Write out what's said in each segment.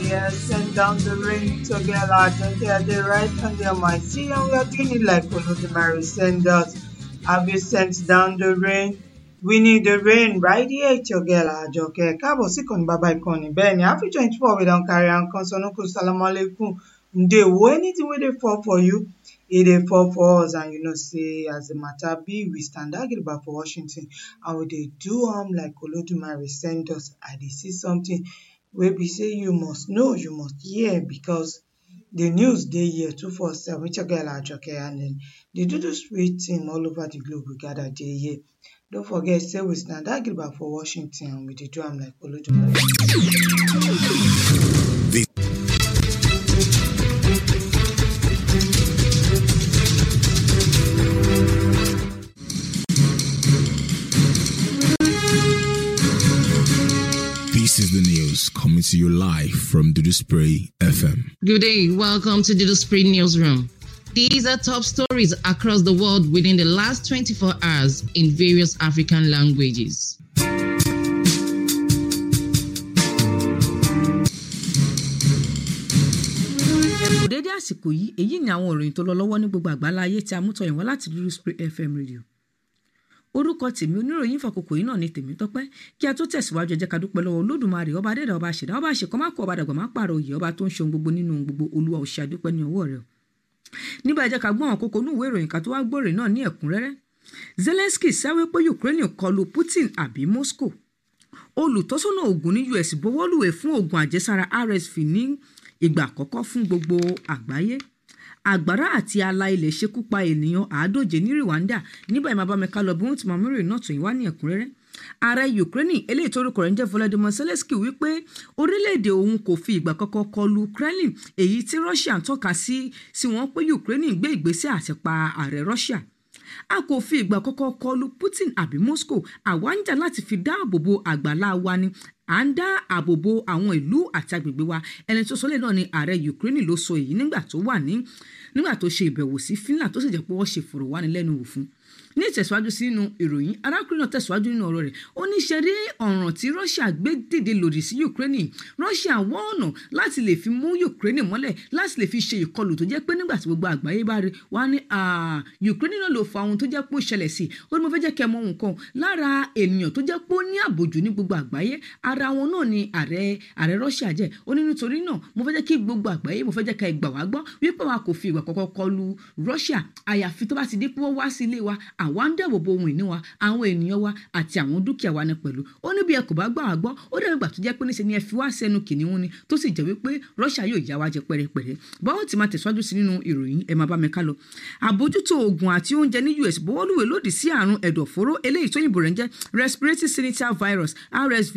here, send down the rain together. Don't get the right on their mind. See, and we are doing it like Olodumare send us. Have you sent down the rain? We need the rain right here together. Àjọkẹ́ káàbọ̀ sí ìkànnì bàbá ìkànnì bẹ́ẹ̀ ni àfi twenty four we don carry am come Sanoku Salamu Alaikum. Ndewo anything wey dey fall for you, e dey fall for us and you know say as the matter be we stand gidigba for Washington and we dey do am like Olodumare send us. I dey see something wey be say you must know, you must hear because the news dey here two four seven with your girl Ajoke and then the Dudu Spirit team all over the globe we gather dey here. Don't forget say we stand gidigba for Washington and we dey do am like Olodumare. This is the news coming to you live from Dudu Spray FM. Good day. Welcome to the Spring Newsroom. These are top stories across the world within the last 24 hours in various African languages. kò dédé àsìkò yìí èyí ni àwọn ìròyìn tó lọ lọ́wọ́ ní gbogbo àgbálá ayé tí a mú tọyìn wá láti dúró spray fm radio orúkọ tèmi oníròyìn fàkókò yìí náà ni tèmi tọpẹ kí a tó tẹsíwájú ẹ jẹ́ ká dúpẹ́ lọ́wọ́ olódùmarè ọba adẹdà ọba àṣẹdá ọba àṣekọ má kó ọba dàgbà má pààrọ̀ òye ọba tó ń ṣe ohun gbogbo nínú ohun gbogbo olúwa òṣì àdúpẹ́ ní ọwọ́ rẹ̀ nígbà ẹ jẹ́ ká gbọ́ àwọn kókó inú ìwé ìròyìn ká tó wá gbòòrè náà ní ẹ̀kúnrẹ́rẹ́ zelensky sáwé pé ukraine kọlu putin àbí moscow olùtọ́sọ́nà oògùn ní us bọwọ́lùwẹ̀ fún oògùn àjẹsára rsv ní ìgbà àkọ́kọ́ fún gbogbo àgbáyé àgbàrá àti ala ilẹ̀ ṣekú pa ènìyàn àádóje ní rwanda nígbà ìmọ̀ abámẹ́ká lọ bí wọ́n ti máa mẹ́rin náà tó yín wá ní ẹ̀kúnrẹ́rẹ́ ààrẹ ukraine eléyìí tó orúkọ rẹ̀ ń jẹ́ volodymyr zelensky wípé orílẹ̀-èdè òun kò fi ìgbà kankan kọlu kremlin èyí tí russia ń tọ́ka sí sí wọn pé ukraine gbé ìgbésẹ̀ àti pa ààrẹ russia a kò fi ìgbà kankan kọlu putin àbí moscow àwa ń jà láti fi dáàbò bo àgbàlá wa ni à ń dá ààbò bo àwọn ìlú àti agbègbè wa ẹni tó sọlẹ̀ náà ni ààrẹ ukraine ló sọ èyí nígbà tó wà ní nígbà tó ṣe ìbẹ̀wò sí finland tó sì jẹ́ pé wọ́n ṣe ìfọ̀rọ̀wánilẹ́nuwò fún ní ìtẹ̀síwájú sínú ìròyìn arákùnrin náà tẹ̀síwájú nínú ọ̀rọ̀ rẹ̀ ó ní ṣe rí ọ̀ràn tí russia gbé dìde lòdì sí ukraine russia wọ́n ọ̀nà láti lè fi mú ukraine mọ́lẹ̀ láti lè fi ṣe ìkọlù tó jẹ́ pé nígbà tí gbogbo àgbáyé bá rí wá ní ukraine náà ló fa ohun tó jẹ́ pé ó ṣẹlẹ̀ sí ó ní mo fẹ́ jẹ́ kẹ́ mọ ohun kan lára ènìyàn tó jẹ́ pé ó ní àbòjù ní gbogbo àgbáyé ara wọn náà ni ààrẹ ààrẹ russia jẹ́ ó ní nítorí náà mo fẹ́ jẹ́ kí gbogbo àgbáyé mo fẹ́ jẹ́ ká ìgbà wá gbọ́ wípé wa kò fi ìgbà kọ́kọ́ kọlu russia àyàfi tó bá ti dé pé wọ́n wá sí ilé wa àwa ń dáàbò bo ohun ìní wa àwọn ènìyàn wa àti àwọn dúkìá wa ní pẹ̀lú ó ní bí ẹ kò bá gbà wá gbọ́ ó dẹ̀ gbà tó jẹ́ pé níṣe ni ẹ fi wá sẹ́nu kìnìún ni tó sì jẹ́ wípé russia yóò yá wa jẹ pẹ́rẹpẹ́rẹ báwo ti máa tẹ̀síwájú sí nínú ìròyìn ẹ máa bá mi ká lọ àbójútó oògùn àti oúnjẹ ní us bọ́wọ́lùwẹ̀ lòdì sí àrùn ẹ̀dọ̀fóró eléyìí tó yìnbó rẹ̀ ń jẹ́ respiratory syncytial virus rsv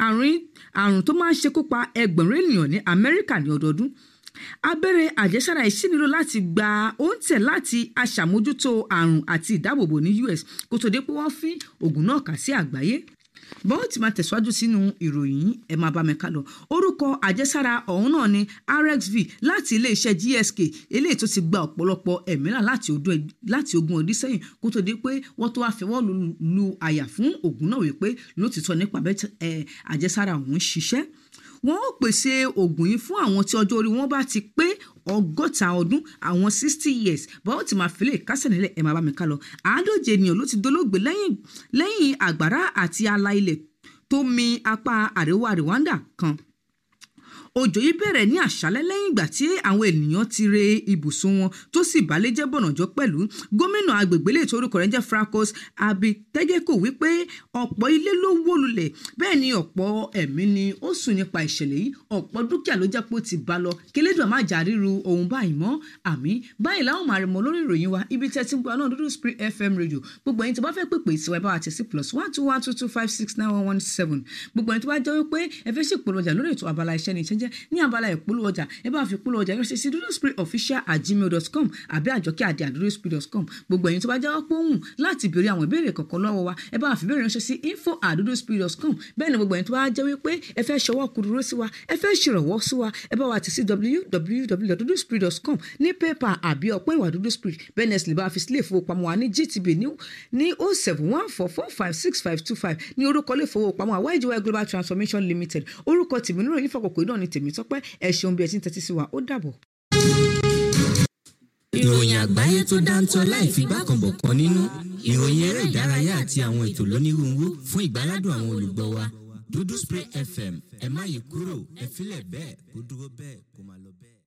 àrùn tó máa ń ṣekú pa ẹgbẹ̀rún ènìyàn ní amẹ́ríkà ní ọdọọdún abẹ́rẹ́ àjẹsára yìí nílò láti gba oúnjẹ láti aṣàmójútó àrùn àti ìdáàbòbò ní us kó tó dé pé wọ́n fi oògùn náà kà sí àgbáyé bọ́ọ̀ tí máa tẹ̀síwájú sínú ìròyìn ẹ̀ máa bá mi ká lọ orúkọ àjẹsára ọ̀hún náà ni rxv láti iléeṣẹ́ gsk eléyìí tó ti gba ọ̀pọ̀lọpọ̀ ẹ̀mílà láti ogún ọdún sẹ́yìn kó tó dé pé wọ́n tó wá fẹwọ́ lu àyà fún oògùn náà wípé lótìtọ́ nípa àjẹsára ọ̀hún ṣiṣẹ́ wọn ó pèsè oògùn yìí fún àwọn tí ọjọ́ orí wọn bá ti pé ọgọ́ta ọdún àwọn sixty years báwo ti máa fìlẹ̀ kásẹ̀ nílẹ̀ ẹ̀ máa bá mi ká lọ àádóje ènìyàn ló ti dolóògbé lẹ́yìn àgbàrá àti ala ilẹ̀ tó mi apá àríwá rwanda kan òjò yìí bẹ̀rẹ̀ ní àṣálẹ́ lẹ́yìn ìgbà tí àwọn ènìyàn ti re ibùsùn wọn tó sì balẹ̀ jẹ́ bọ̀nàjọ́ pẹ̀lú gómìnà agbègbè lè tó orúkọ rẹ̀ jẹ́ fracos abitegeko wípé ọ̀pọ̀ ilé ló wó lulẹ̀ bẹ́ẹ̀ ni ọ̀pọ̀ ẹ̀mí ni ó sùn nípa ìṣẹ̀lẹ̀ yìí ọ̀pọ̀ dúkìá ló jẹ́ pé ó ti bá lọ kílẹ̀dùn má jà ríru ohun báyìí mọ́ àmì báyìí láwọn máa rí mọ lórí ìròyìn wa ibi tẹ́ ti ń gbọ́ náà dúdú spirit fm radio gbogbo ẹni tó bá fẹ́ pèpè ìsìnwá ìbáwá tẹ̀sí plus one two one two two five six nine one one seven gbogbo ẹni tó bá jẹ́ wípé ẹ fẹ́ ṣèpolówó ọjà lórí ètò abala iṣẹ́ ni ìṣẹ́jẹ́ ní abala ìpolówó ọjà ẹ bá fi polówó ọjà ránṣẹ́ sí dúdú spirit official at gmail dot com àbí àjọkẹ́ àdé àdúró spirit dot com gbogbo ẹ̀yin tó bá jáwọ́ pọ́hùn láti béèrè àwọn ìbéèrè kọ̀ọ̀kan lọ́wọ́ wa ẹ bá fi béèrè ránṣẹ́ sí info at dúdú spirit dot com bẹ́ẹ̀ ni gbogbo ẹ̀yin tó bá jẹ́ wípé ẹ fẹ́ ṣọwọ́ kúrúrú sí wa ẹ fẹ́ ṣèrànwọ́ sí wa ẹ bá wa ti sí www.duduspirit dot com ní pépà àbí ọ̀pọ̀ ìwà dúdú spirit bẹ́ẹ̀ ni ẹ sì lè bá fi sílé ìfowópamọ́ wa ní gtb ní o seven one four four five six five two five ní orúkọ ilé ìfowópamọ́ àwa ìjọba global transformation limited orúkọ tìmínú ìròyìn fọkànkò náà ní tèmítọ́pẹ́ ẹ ṣeun bí ẹ ti ń tẹ́tí sí wa ó dàbọ̀. ìròyìn àgbáyé tó dáńtọ́ láì fi gbàkànbọ̀kan nínú ìròyìn eré ìdárayá àti àwọn ètò lónírúurú fún ìgbáládùn àwọn olùgbọ́ wa dúdú spray fm ẹ má yí kúrò ẹ filẹ̀ bẹ́ẹ̀ kó dúró bẹ́ẹ̀ kó máa lọ bẹ́ẹ̀.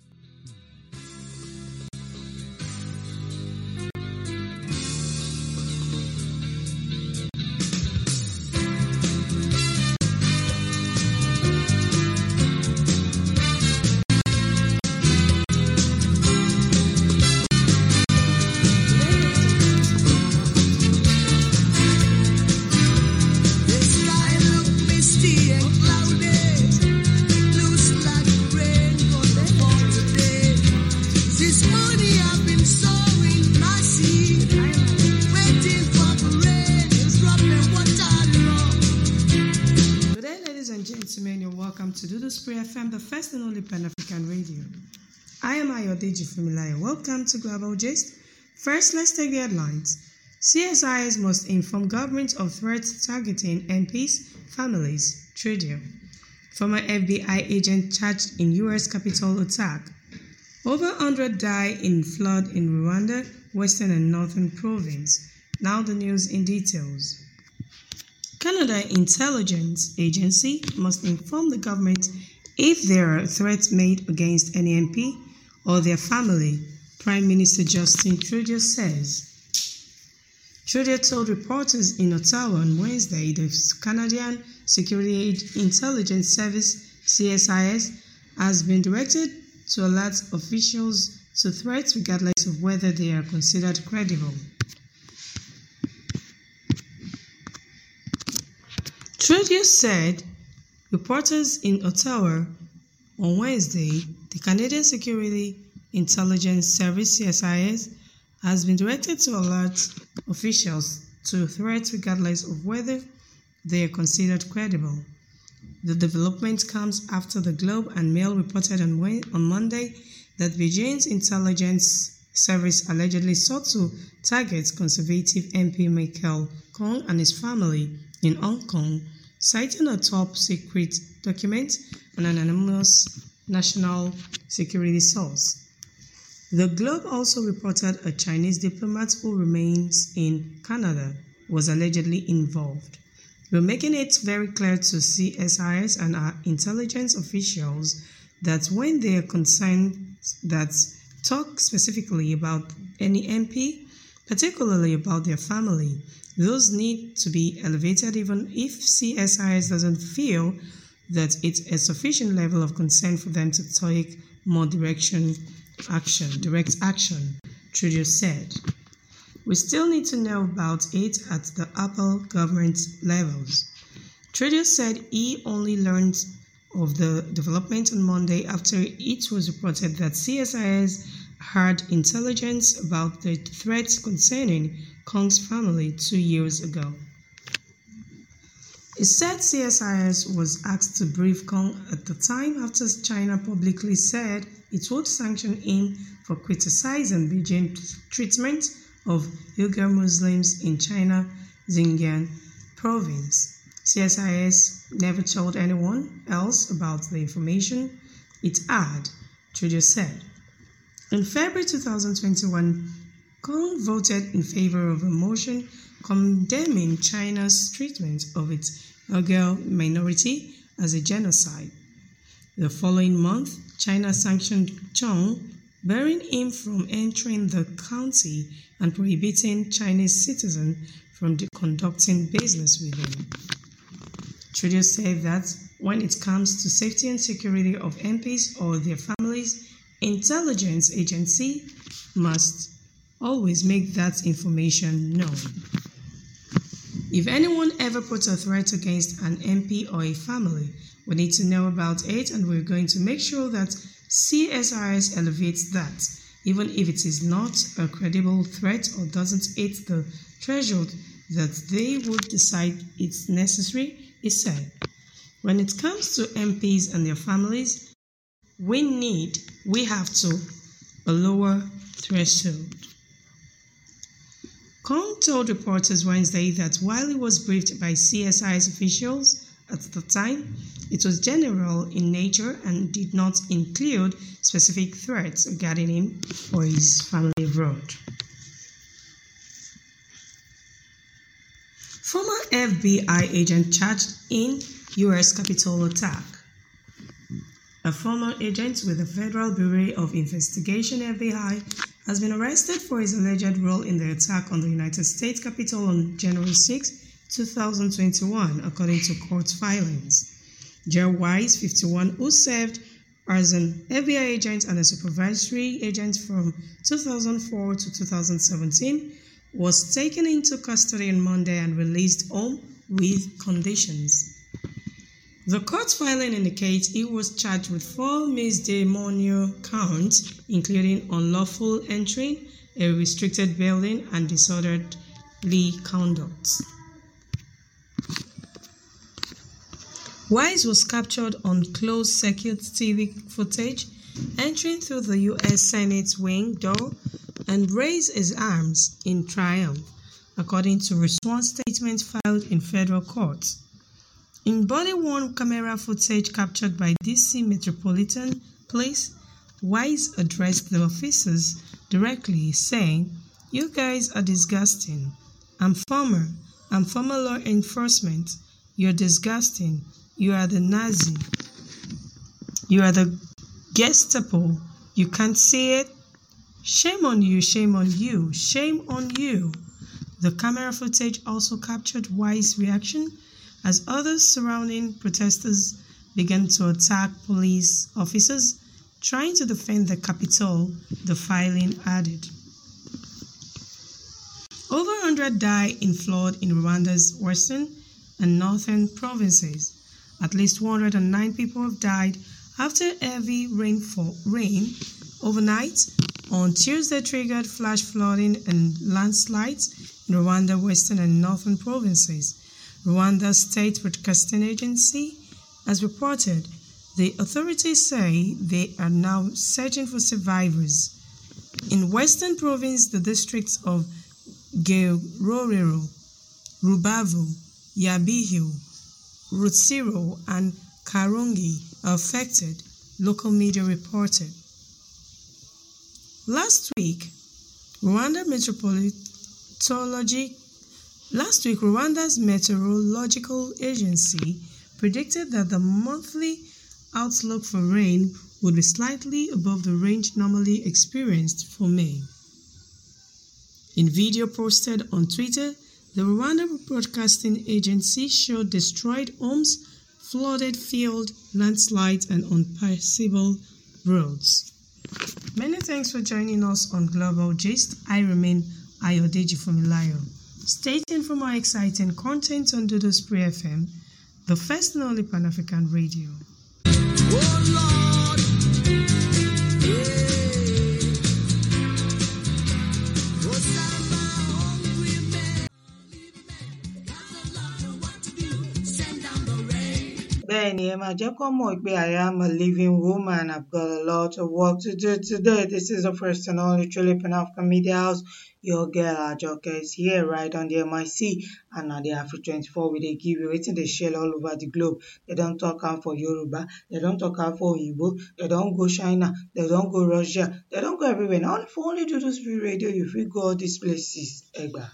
The sky look misty and cloudy. Looks like rain gonna fall today. This morning I've been sowing my seed, waiting for the rain to drop the water along. Good day, ladies and gentlemen. You're welcome to Doodle Spray FM, the first and only Pan African radio. I am Ayodeji Fumilaya. Welcome to Global Gist. First, let's take the headlines. CSIS must inform government of threats targeting MPs, families, Trudeau. Former FBI agent charged in U.S. Capitol attack. Over 100 die in flood in Rwanda, Western and Northern Province. Now the news in details. Canada Intelligence Agency must inform the government if there are threats made against any MP or their family, Prime Minister Justin Trudeau says. Trudeau told reporters in Ottawa on Wednesday the Canadian Security Intelligence Service CSIS has been directed to alert officials to threats regardless of whether they are considered credible. Trudeau said reporters in Ottawa on Wednesday the Canadian Security Intelligence Service CSIS has been directed to alert officials to threats regardless of whether they are considered credible. The development comes after the Globe and Mail reported on, Wed- on Monday that Beijing's intelligence service allegedly sought to target conservative MP Michael Kong and his family in Hong Kong, citing a top secret document on an anonymous national security source. The Globe also reported a Chinese diplomat who remains in Canada was allegedly involved. We're making it very clear to CSIS and our intelligence officials that when they are concerned that talk specifically about any MP, particularly about their family, those need to be elevated even if CSIS doesn't feel that it's a sufficient level of concern for them to take more direction action, direct action, Trudeau said. We still need to know about it at the upper government levels. Trudeau said he only learned of the development on Monday after it was reported that CSIS had intelligence about the threats concerning Kong's family two years ago. It said CSIS was asked to brief Kong at the time after China publicly said it would sanction him for criticizing Beijing's treatment of Uyghur Muslims in China Xinjiang province. CSIS never told anyone else about the information it had, Trudeau said. In February 2021, Kong voted in favor of a motion condemning China's treatment of its Uyghur minority as a genocide. The following month, China sanctioned Chong, barring him from entering the county and prohibiting Chinese citizens from de- conducting business with him. Trudeau said that when it comes to safety and security of MPs or their families, intelligence agency must always make that information known. If anyone ever puts a threat against an MP or a family, we need to know about it and we're going to make sure that CSIS elevates that, even if it is not a credible threat or doesn't hit the threshold that they would decide it's necessary, he said. When it comes to MPs and their families, we need, we have to, a lower threshold. Kong told reporters Wednesday that while he was briefed by CSIS officials At the time, it was general in nature and did not include specific threats regarding him or his family abroad. Former FBI agent charged in U.S. Capitol attack. A former agent with the Federal Bureau of Investigation FBI has been arrested for his alleged role in the attack on the United States Capitol on January 6, 2021, according to court filings. Joe Wise, 51, who served as an FBI agent and a supervisory agent from 2004 to 2017, was taken into custody on Monday and released home with conditions. The court filing indicates he was charged with four misdemeanor counts, including unlawful entering a restricted building and disorderly conduct. Wise was captured on closed circuit TV footage entering through the U.S. Senate wing door and raised his arms in triumph, according to a sworn statement filed in federal court. In body worn camera footage captured by DC Metropolitan Police, Wise addressed the officers directly, saying, You guys are disgusting. I'm former. I'm former law enforcement. You're disgusting. You are the Nazi. You are the Gestapo. You can't see it. Shame on you, shame on you, shame on you. The camera footage also captured Wise's reaction as others surrounding protesters began to attack police officers trying to defend the Capitol, the filing added. Over 100 died in flood in Rwanda's western and northern provinces. At least 109 people have died after heavy rainfall rain overnight on Tuesday triggered flash flooding and landslides in Rwanda western and northern provinces. Rwanda's state broadcasting agency has reported the authorities say they are now searching for survivors. In western province, the districts of Gerorero, Rubavu, Yabihu, Rutsiro, and Karongi are affected, local media reported. Last week, Rwanda Meteorology Last week, Rwanda's meteorological agency predicted that the monthly outlook for rain would be slightly above the range normally experienced for May. In video posted on Twitter, the Rwanda Broadcasting Agency showed destroyed homes, flooded fields, landslides, and unpassable roads. Many thanks for joining us on Global Gist. I remain Ayodeji Fumilayo. Stay tuned for more exciting content on Dodo Spray FM, the first and only Pan African radio. Oh Lord, yeah. Oh, some are hungry men, got a lot of what to do. Send down the rain. bẹ́ẹ̀ ni ẹ máa jẹ́ kó mọ̀ pé I am a living woman I've got a lot of work to do today this is the first and only truly Pan African Media House your girl Ajoke is here right on the MIC and na the Afri 24 we dey give you wetin dey share all over the globe they don talk am for Yoruba they don talk am for Oyinbo they don go China they don go Russia they don go everywhere na only for only Dodo Spirit Radio you fit go all these places egba.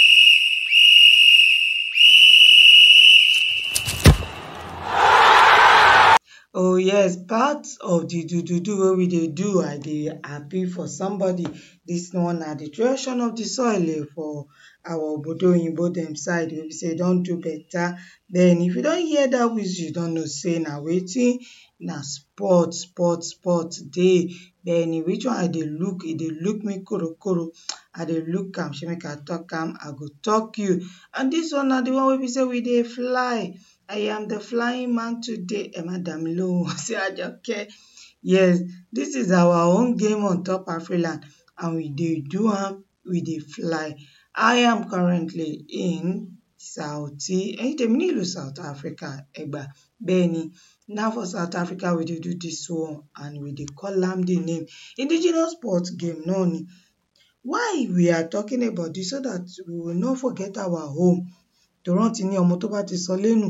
Oh yes, part of the do do do wey we dey do, I dey happy for somebody. This one na the creation of the soil eh, for our obodo oyinbo dem side wey be say don do better. Then if you don hear that whistle, you don know say na wetin na sport sport sport dey. Then which one I dey look, e dey look me korokoro. I dey look am, shey make I talk am, I go talk you. And this one na the one wey be say we dey fly. I am the flying man today. Ẹ má dá mi lóhùn, say Ajoke. Yes, this is our own game on top Afriland and we dey do am, we dey fly. I am currently in Saudi, ẹ̀yin tèmi nílùú South Africa, Ẹ̀gbá. Bẹ́ẹ̀ni, na for South Africa we dey do this one and we dey call am the name. Indigenous sport game náà ni. Why we are talking about this so that we will not forget our home. Torí wọ́n ti ní ọmọ tó bá ti sọ lẹ́nu,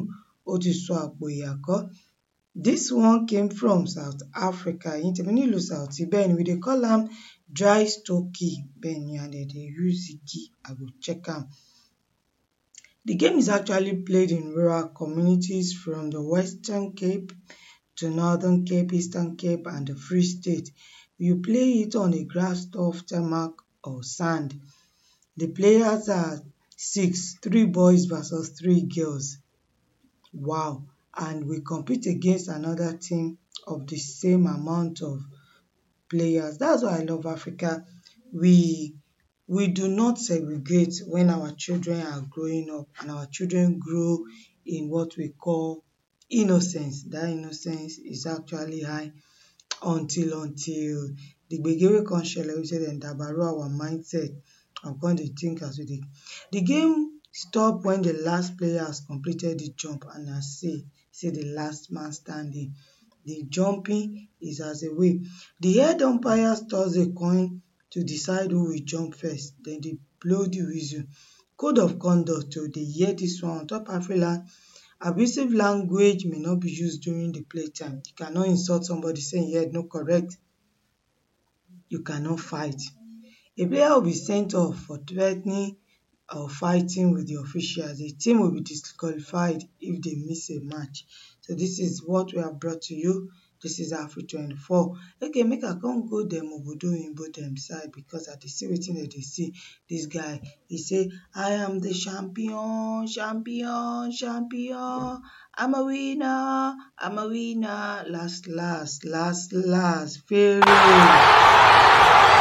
ó ti sọ àpò ìyàkọ́ this one came from South Africa ẹ̀yin tèmi nílùú South bẹ́ẹ̀ ni we dey call am dry stocky bẹ́ẹ̀ ni and dem dey use igi I go check am. The game is actually played in rural communities from the Western Cape to Northern Cape, Eastern Cape and the Free State. You play it on a grass turf, tarmac or sand. The players are six, three boys versus three girls. Wow! And we compete against another team of the same amount of players. That's why I love Africa. We we do not segregate when our children are growing up and our children grow in what we call innocence. That innocence is actually high until until the gbege wey come ṣẹlẹ̀ wey be sey dem dabaru our mindset and we come dey think as we dey. The game stop when the last player has completed the jump and na say say the last man standing. The jumping is as a way. The head umpire toss a coin to decide who will jump first then dey blow the whistle. Code of conduct o dey hear dis one on top Afriland abusive language may not be used during the playtime. You cannot insult somebody say im head no correct. You cannot fight. A player will be sent off for threa ten ing or fighting with the officials. A team will be disqualified if they miss a match. So this is what we have brought to you. This is Afri24. Okay make I come go dem obodo oyinbo dem side because I dey see wetin dem dey see. Dis guy e say I am the champion champion champion I'm a winner I'm a winner last last last last Pharaoh.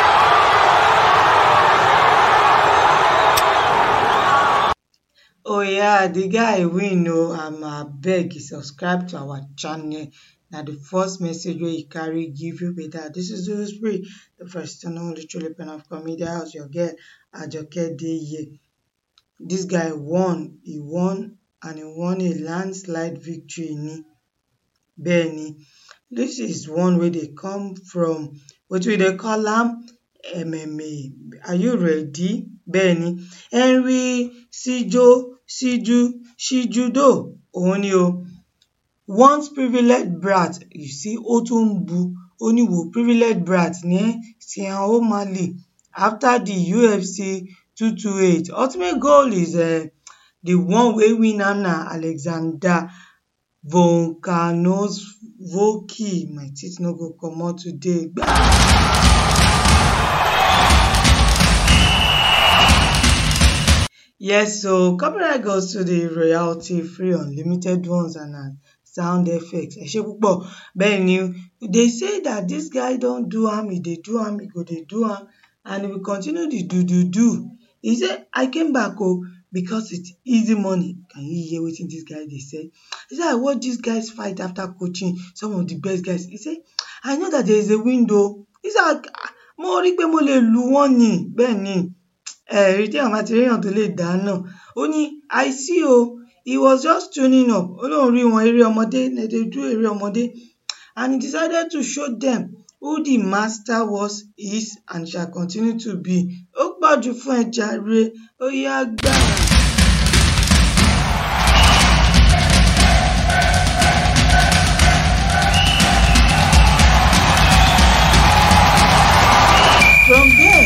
Oh yeah the guy win oo and abeg subscribe to our channel na the first message wey e carry give you be that. This is Dudu Spray the first and only truly pen of comedy house your girl Ajoke dey here. Dis guy won he won and he won a landslide victory ni bẹ́ẹ̀ ni this is one wey dey come from wetin we dey call am MMA are you ready? Bẹ́ẹ̀ ni Henry Sijo Siju Shijudo òun ni o once privileged brat you see ó tún ń bu ó ní wò privileged brat ni ẹ́ Sean O'Malley after the UFC two two eight ultimate goal is um the one wey win am na Alexander Volkanovski my teeth no go comot today Yes o copyright goes to the royalty free unlimited ones and na sound effects ẹ ṣé púpọ̀ bẹ́ẹ̀ ni they say that this guy don do am he dey do am he go dey do am and he will continue the do do do. He say I came back o because it's easy money can you hear wetin dis guy dey say? He say I watch dis guys fight after coaching some of the best guys he say I know that there is a window he say mo rí pé mo lè lù wọ́n ni bẹ́ẹ̀ ni ẹ rí téèyàn bá ti réèyàn tó lè dá náà ó ní I see o he was just tuning up ó lóun rí wọn eré ọmọdé dem dey do eré ọmọdé and he decided to show them who the master was is and shall continue to be ó pọ̀jù fún ẹ jàre ó yá gbà. From there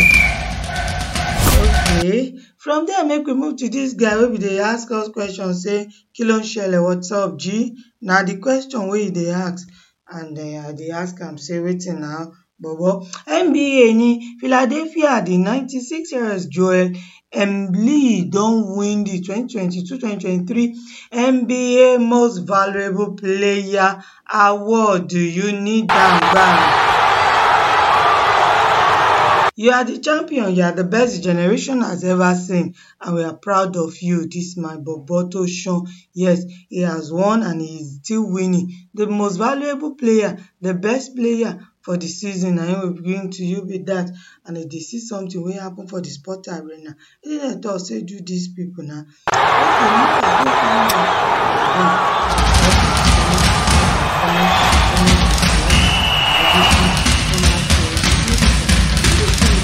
okay from there make we move to dis guy wey be dey ask us question say kí ló ń ṣẹlẹ̀ what's up G na the question wey e dey ask and um I dey ask am say wetin na bobo NBA ni Philadelphia the ninety-six years Joel Embiid don win the twenty twenty-two twenty twenty-three NBA most valuable player award you need am gbam. You are the champion you are the best the generation has ever seen and we are proud of you dis my bobo tó ṣan yes he has won and he is still winning the most valuable player the best player for the season na him we bring to you be that and if dey see something wey happen for the sport arena wetin dem talk say do dis people na okay make I go find am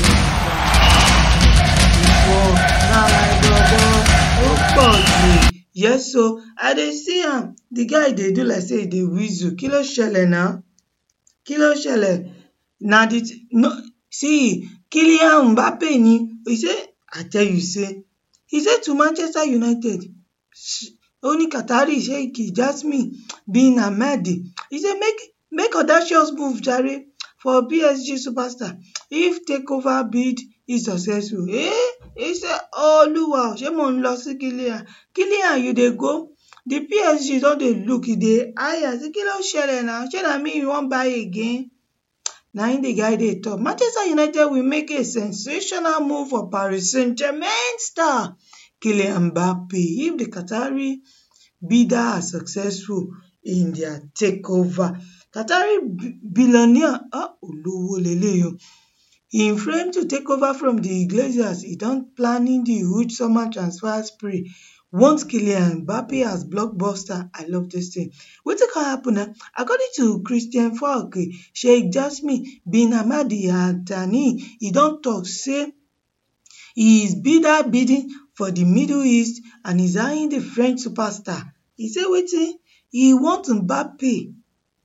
na my bobo ó pọ̀ jù yes o i dey see am the guy dey do like say e dey whistle kí ló ṣẹlẹ̀ now kí ló ṣẹlẹ̀ na the t- no see Kylian Mbappe ni he say i tell you say he say to Manchester United sh- ó ní Qatari Sheikh Jasmine bin Ahmed he say make make audacious move jare for PSG superstar if takeover bid is successful eh he say Olúwa o ṣé mò ń lọ sí Kylian Kylian you dey go the PSG don dey look e dey eye am say kí ló ṣẹlẹ̀ now ṣé na me you wan buy again na im the guy dey talk Manchester United will make a sensational move for Paris Saint-Germain star Kylian Mbappe if the Qatari bidder are successful in their takeover Qatari bi- billionaire ah olówó leléyìí o im frame to take over from the Glazers e don planning the huge summer transfer spree want Kylian Mbappe as blockbuster I love dis thing wetin come happen na according to Christian Falk Sheikh Jasmine bin Ahmad Al Thani e don talk say he is bidder bidding for the Middle East and is eyeing the French superstar e say wetin e want Mbappe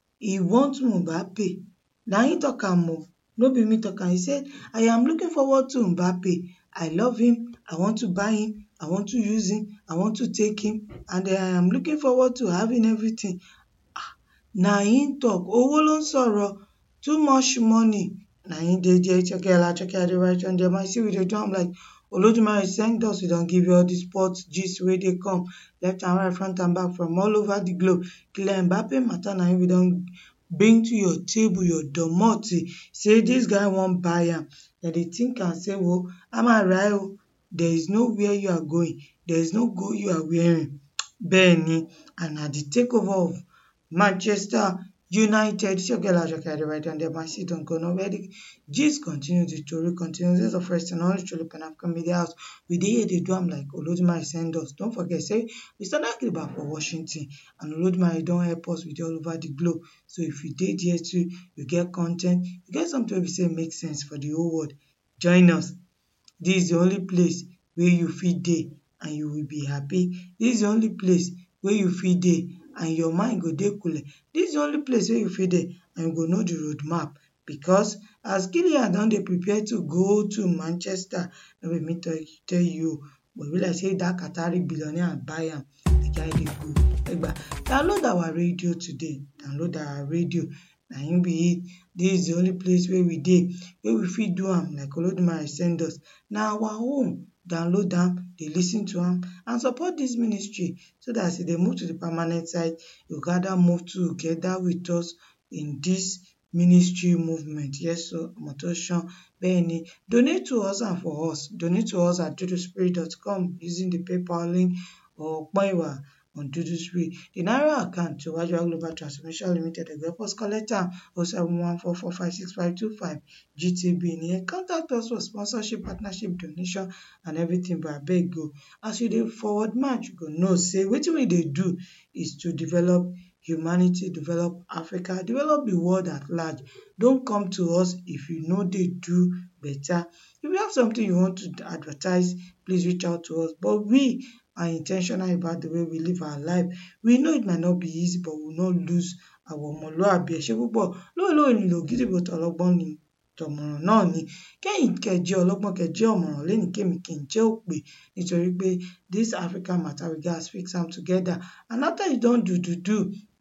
e want Mbappe na im talk am o no be me talk am e say I am looking forward to Mbappe I love him I want to buy him I want to use him I want to take him and I am looking forward to having everything ah na im talk owó ló ń sọ̀rọ̀ too much money na im dey there Chokela Chokela dey write on there my see we dey do am like Olodumare send us we don give you all the sports gist wey dey come left and right front and back from all over the globe Kylian Mbappe matter na im we don bring to your table your domot say dis guy wan buy am dem dey think am say wo a máa rà ẹ́ o there is no where you are going there is no goal you are wearing bẹ́ẹ̀ ni and na the takeover of Manchester United Chokela Chokela dey write on there my see don go nowhere the gist continue the tori continue this is the first and only truly Pan African Media House we dey here dey do am like Olodumare send us don't forget say we start Akriba for Washington and Olodumare don help us with all over the globe so if you dey there too you get con ten t you get something wey be say make sense for the whole world join us this is the only place wey you fit dey and you will be happy this is the only place wey you fit dey and your mind go dey coole this is the only place wey you fit dey and you go know the road map because as Kylian don dey prepare to go to Manchester no be me tell tell you o but e be like say dat Qatari billionaire buy am the guy dey go egba download our radio today download our radio na im be it this is the only place wey we dey wey we fit do am like Olodumare send us na our own download am dey lis ten to am and support dis ministry so dat as e dey move to the permanent side you go gather move together with us in dis ministry movement yes o Omotosan bẹ́ẹ̀ni donate to us and for us donate to us at duduspirit.com using the PayPal link or Ọpọ́n-ìwà on Duduspree the naira account to Wajua Global Transformation Limited dey help us collect am o seven one four four five six five two five GTB nìyẹn contact us for sponsorship partnership donation and everything but abeg o as you dey forward march you go know say wetin we dey do is to develop humanity develop Africa develop the world at large don come to us if you no dey do better if you have something you want to advertise please reach out to us but we are in ten tional about the way we live our life we know it might not be easy but we will not lose our ọmọlúàbí ẹ ṣé púpọ̀ lóòlóò nílò gídígbò tọlọ́gbọ́n ni tọ̀mọ̀ràn náà ni kẹ́yìn kẹ́ jẹ́ ọlọ́gbọ́n kẹ́ jẹ́ ọ̀mọ̀ràn lénìí kémi kí n jẹ́ òpè nítorí pé this African matter we gats fix am together and after you don do do do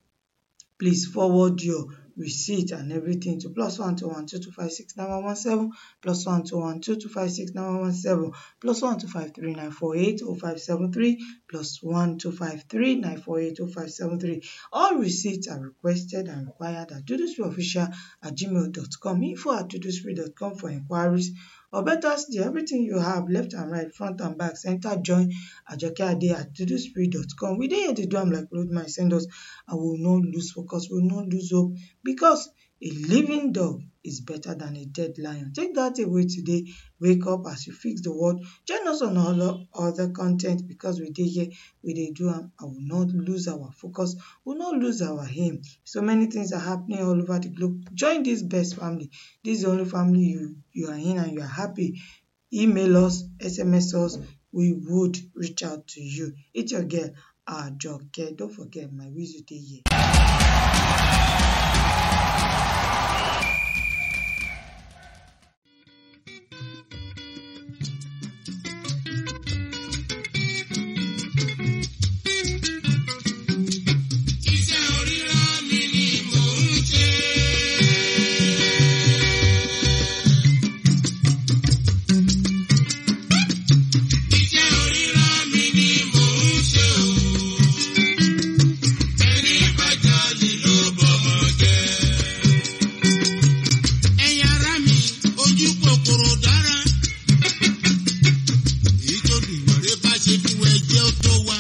please forward your receipt and everything to plus one two one two two five six nine one one seven plus one two one two two five six nine one one seven plus one two five three nine four eight oh five seven three plus one two five three nine four eight oh five seven three all receipts are requested and required at duduspreeofficial at gmail dot com info at duduspree dot com for inquiries or better still everything you have left and right front and back center join ajoke ade at duduspree dot com we dey here dey do am like Olodumare send us and we will not lose focus we will not lose hope because a living dog is better than a dead lion take that away today wake up as you fix the world join us on all other con ten t because we dey here we dey do am and we will not lose our focus we will not lose our aim so many things are happening all over the globe join this best family this is the only family you you are in and you are happy email us sms us we would reach out to you it's your girl Ajoke. Don't forget my whistle dey here. ẹ̀yin ará mi ojú kòkòrò dára èyí tó dùnmọ̀rẹ́ bá ṣe fún ẹ jẹ́ ó tó wá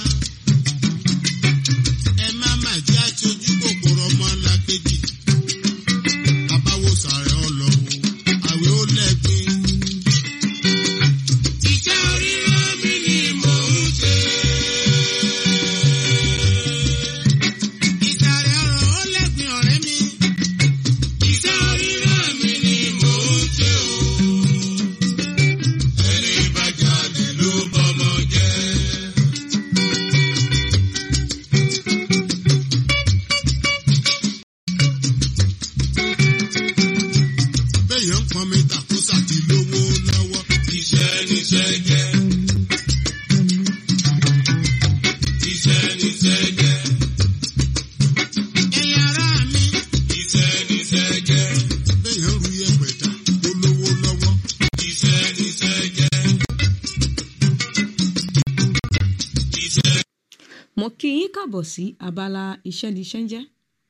ẹ má má jẹ́ àtọ́jú kòkòrò ọmọ ńlá kejì bàbá wo sàrẹ̀ ọlọ́wọ́ àwẹ̀ ó lẹ́gbin. iṣẹ́ oríran mi ni mò ń ṣe. ìsàrẹ̀ ọ̀rọ̀ ó lẹ́gbin ọ̀rẹ́ mi. Iṣẹ́ oríran mi ni mò ń ṣe o. Ẹni bá jalè ló bọ́mọ jẹ́. Béèyàn ń pọn mi tàkósà ti lówó lọ́wọ́. Iṣẹ́ níṣẹ́ jẹ́. Iṣẹ́ níṣẹ́ jẹ́. Ẹ̀yin ará mi. Iṣẹ́ níṣẹ́ jẹ́. Béèyàn ru yẹ̀pẹ̀ dà ó lówó lọ́wọ́. Iṣẹ́ níṣẹ́ jẹ́. Iṣẹ́ mo kí yín kàbọ̀ sí abala iṣẹ́ ní iṣẹ́ ń jẹ́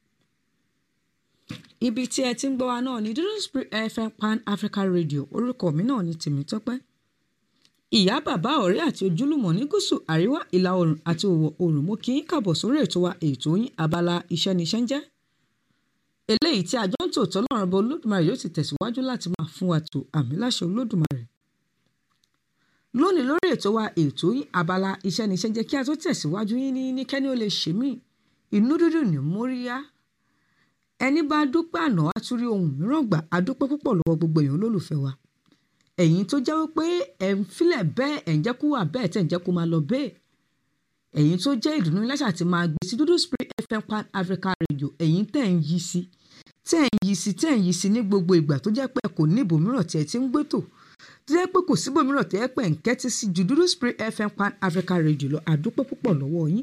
ibi tí ẹ ti ń gbọ́ wa náà ní dúdú spirit fm pan africa radio orúkọ mi náà ní tèmítọ́pẹ́ ìyá bàbá ọ̀rẹ́ àti ojúlùmọ̀ ní gúúsù àríwá ìlà oòrùn àti òwò oòrùn mo kí yín kàbọ̀ sórí ètò wa ètò yín abala iṣẹ́ ní iṣẹ́ ń jẹ́ eléyìí tí àjọ ń tòótọ́ lọ́rùn bọ olódùmarè yóò ti tẹ̀síwájú láti máa fún wa tó àmì láṣẹ olódùmarè lónìí lórí ètò wa ètò yín abala iṣẹ́ ní iṣẹ́ ń jẹ́ kí a tó tẹ̀síwájú yín ní ní kẹ́ni ó lè ṣe mí inú dúdú ní móríyá ẹni bá dúpẹ́ àná á tún rí ohun mìíràn gbà á dúpẹ́ púpọ̀ lọ́wọ́ gbogbo èèyàn olólùfẹ́ wa ẹ̀yin tó jẹ́ wípé ẹ̀ ń filẹ̀ bẹ́ẹ̀ ẹ̀ ń jẹ́ kó wà bẹ́ẹ̀ tẹ̀ ń jẹ́ kó máa lọ bẹ́ẹ̀ ẹ̀yin tó jẹ́ ìdùnnú lẹ́sà ti máa gbé sí dúdú spirit fm pan africa radio ẹ̀yin tẹ̀ ń yí sí tẹ̀ ń yí sí tẹ̀ ń yí sí ní gbogbo ìgbà tó jẹ́ pé ẹ kò ní ibòmíràn tí ẹ ti ń gbétò tó jẹ́ pé kò síbòmíràn tẹ́ ẹ pẹ́ ń kẹ́tí sí ju dúdú spirit fm pan africa radio lọ àdúpẹ́ púpọ̀ lọ́wọ́ yín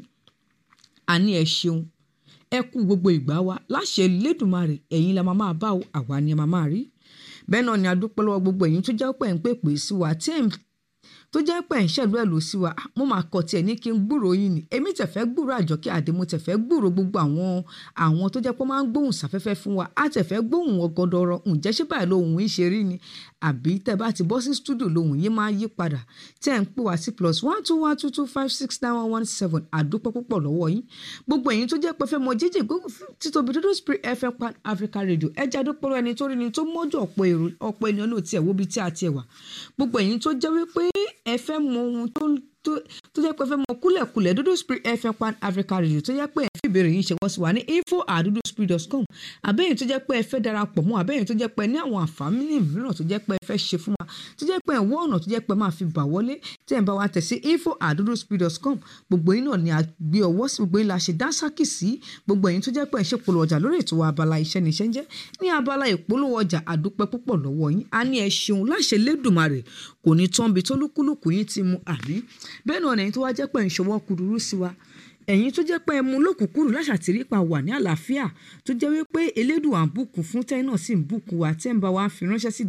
àní ẹ ṣeun ẹ kú gbogbo ìgbà wa láṣẹ lẹ́dùnmarè ẹ̀yin la máa máa bá o àwa ni a máa máa rí bẹ́ẹ̀ náà ni a dúpẹ́ lọ́wọ́ gbogbo ẹ̀yin tó jẹ́ pé ń pè pè sí wa tí ẹ̀ ń tó jẹ́ pé ń ṣẹ̀lú ẹ̀ ló sí wa Ah, mo máa kọ tiẹ̀ ní kí n gbúrò yín ni èmi tẹ̀ fẹ́ gbúrò àjọkẹ́ àdé mo tẹ̀ fẹ́ gbúrò gbogbo àwọn àwọn tó jẹ́ pé ó máa ń gbóhùn sáfẹ́fẹ́ fún wa á tẹ̀ fẹ́ gbóhùn ọgọdọrọ ǹjẹ́ ṣé báyìí lóhùn yín ṣe rí ni àbí tẹ́ bá ti bọ́ sí stúdíò lóhùn yín máa yí padà tẹ́ ń pè wá sí plus one two one two two five six nine one one seven àdúpẹ́ púpọ̀ lọ́wọ́ yín gbogbo ẹ̀yin tó jẹ́ pé fẹ́ mọ jíjì gbóhùn fún títóbi dúdú spirit fm pan africa radio ẹ jẹ́ àdúpẹ́ lọ́wọ́ ẹni tó rí ni tó mọ́jú ọ̀pọ̀ èrò ọ̀pọ̀ ènìyàn náà tiẹ̀ wo bí tí a tiẹ̀ wà gbogbo ẹ̀yin tó jẹ́ wípé ẹ fẹ́ mọ ohun tó tó tó jẹ́ pé ẹ fẹ́ mọ kúlẹ̀kúlẹ̀ dúdú spirit fm pan africa radio tó jẹ́ pé ẹ fi ìbéèrè yín ṣe wọ́n sí wa ní info at duduspirit.com àbẹ́yìn tó jẹ́ pé ẹ fẹ́ darapọ̀ mọ́ àbẹ́yìn tó jẹ́ pé ẹ ní àwọn àǹfààní mìíràn tó jẹ́ pé ẹ fẹ́ ṣe fún wa tó jẹ́ pé ẹ wọ́n ọ̀nà tó jẹ́ pé ẹ máa fi bà wọlé tẹ́ ẹ bá wa tẹ̀ sí info at duduspirit.com gbogbo yín náà ni a gbé ọwọ́ sí gbogbo yín la ṣe dánsákì sí gbogbo yín tó jẹ́ pé ẹ ṣe polówó ọjà lórí ètò abala iṣẹ́ ní iṣẹ́ ń jẹ́ ní abala ìpolówó ọjà àdúpẹ́ púpọ̀ lọ́wọ́ yín a ní ẹ ṣeun láṣẹ lẹ́dùnmarè kò ní tán bí tó lúkúlùkù yín ti mu àmì bẹ́ẹ̀ náà ẹ̀yin tó wá jẹ́ pé ń ṣọwọ́ kúrúrú sí wa ẹ̀yin tó jẹ́ pé ẹ mú lókùnkúrú láṣàtìrí pa wà ní àlàáfíà tó jẹ́ wípé elédùn à ń bùkún fún tẹ́yìn náà sì ń bùkún wa tẹ́ ń bá wa fi ránṣẹ́ sí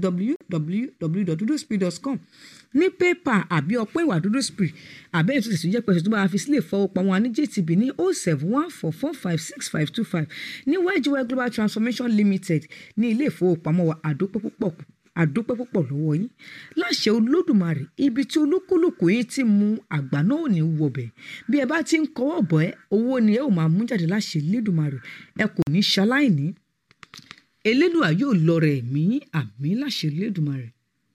www.duduspeed.com ní pépà àbí ọpẹ́ ìwà dúdú spirit àbẹ́yìn tó tẹ̀sí jẹ́ pẹ̀sẹ̀ tó bá wa fi sílẹ̀ fọwọ́pamọ́ wa ní jtb ní oh seven one four four five six five two five ní ygy global transformation limited ní ilé ìfowópamọ́ wa àdópẹ́ púpọ̀ àdúpẹ́ púpọ̀ lọ́wọ́ yín láṣẹ olódùmarè ibi tí olúkúlùkù yín ti mú àgbà náà ò ní wọbẹ̀ bí ẹ bá ti ń kọ́wọ́ bọ̀ ẹ́ owó ni ẹ ò máa mú jáde láṣẹ elédùmarè ẹ kò ní ṣaláìní elédùà yóò lọ rẹ̀ mí àmì láṣẹ elédùmarè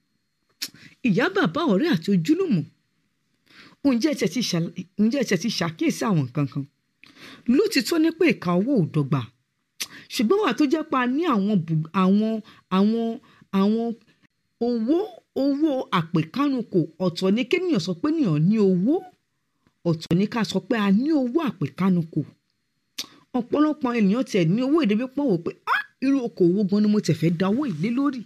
ìyá bàbá ọ̀rẹ́ àti ojúlùmọ̀ ǹjẹ́ ẹ ti ṣàl- ǹjẹ́ ẹ ti ṣàkíyèsí àwọn nǹkan kan lótìtọ́ ní pé ìka owó ò dọ́gba ṣùgbọ́n wà tó jẹ́ pa ní àwọn bù- àwọn àwọn àwọn owó owó àpèkánukò ọ̀tọ̀ ní kéèyàn sọ pé ènìyàn ní owó ọ̀tọ̀ ní ká sọ pé a ní owó àpèkánukò ọ̀pọ̀lọpọ̀ ènìyàn tiẹ̀ ní owó ìdẹ́bí pọ̀ wò pé ah irú okòwò gan ni mo tiẹ̀ fẹ́ dáwọ́ ìlé lórí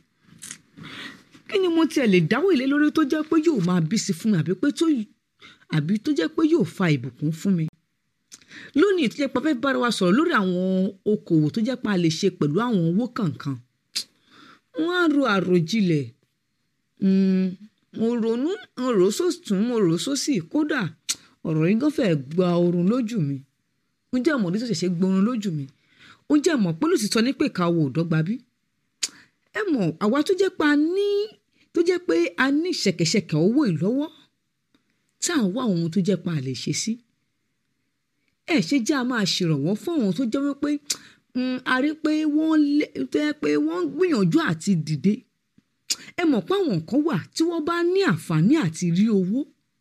kí ni mo tiẹ̀ lè dáwọ́ ìlé lórí tó jẹ́ pé yóò máa bí sí fún mi àbí pé tó àbí tó jẹ́ pé yóò fa ìbùkún fún mi lónìí tó jẹ́ pé a fẹ́ bára wa sọ̀rọ̀ lórí àwọn okòwò tó jẹ́ pé a lè ṣe pẹ̀lú àwọn owó kankan wọ́n á ro àròjinlẹ̀ Mm, mo ronú mo rò sósùn mo rò sósì kódà ọ̀rọ̀ yìí gan fẹ́ gba oorun lójú mi ó jẹ́ ọmọdé tó ṣẹ̀ṣẹ̀ gbọ́run lójú mi ó jẹ́ mọ̀ pé lóòtítọ́ ní pé ká wo òdọ́gba bí ẹ mọ̀ àwa tó jẹ́ pé a ní tó jẹ́ pé a ní ṣẹ̀kẹ̀ṣẹ̀kẹ̀ owó ìlọ́wọ́ tá à ń wá ohun tó jẹ́ pé a lè ṣe sí ẹ ṣe jẹ́ a máa ṣèrànwọ́ fún àwọn tó jẹ́ wípé mm, a rí pé wọ́n lé tó jẹ́ pé wọ́n ń gbìyànjú àti dìde ẹ mọ̀ pé àwọn kan wà tí wọ́n bá ní àǹfààní àti rí owó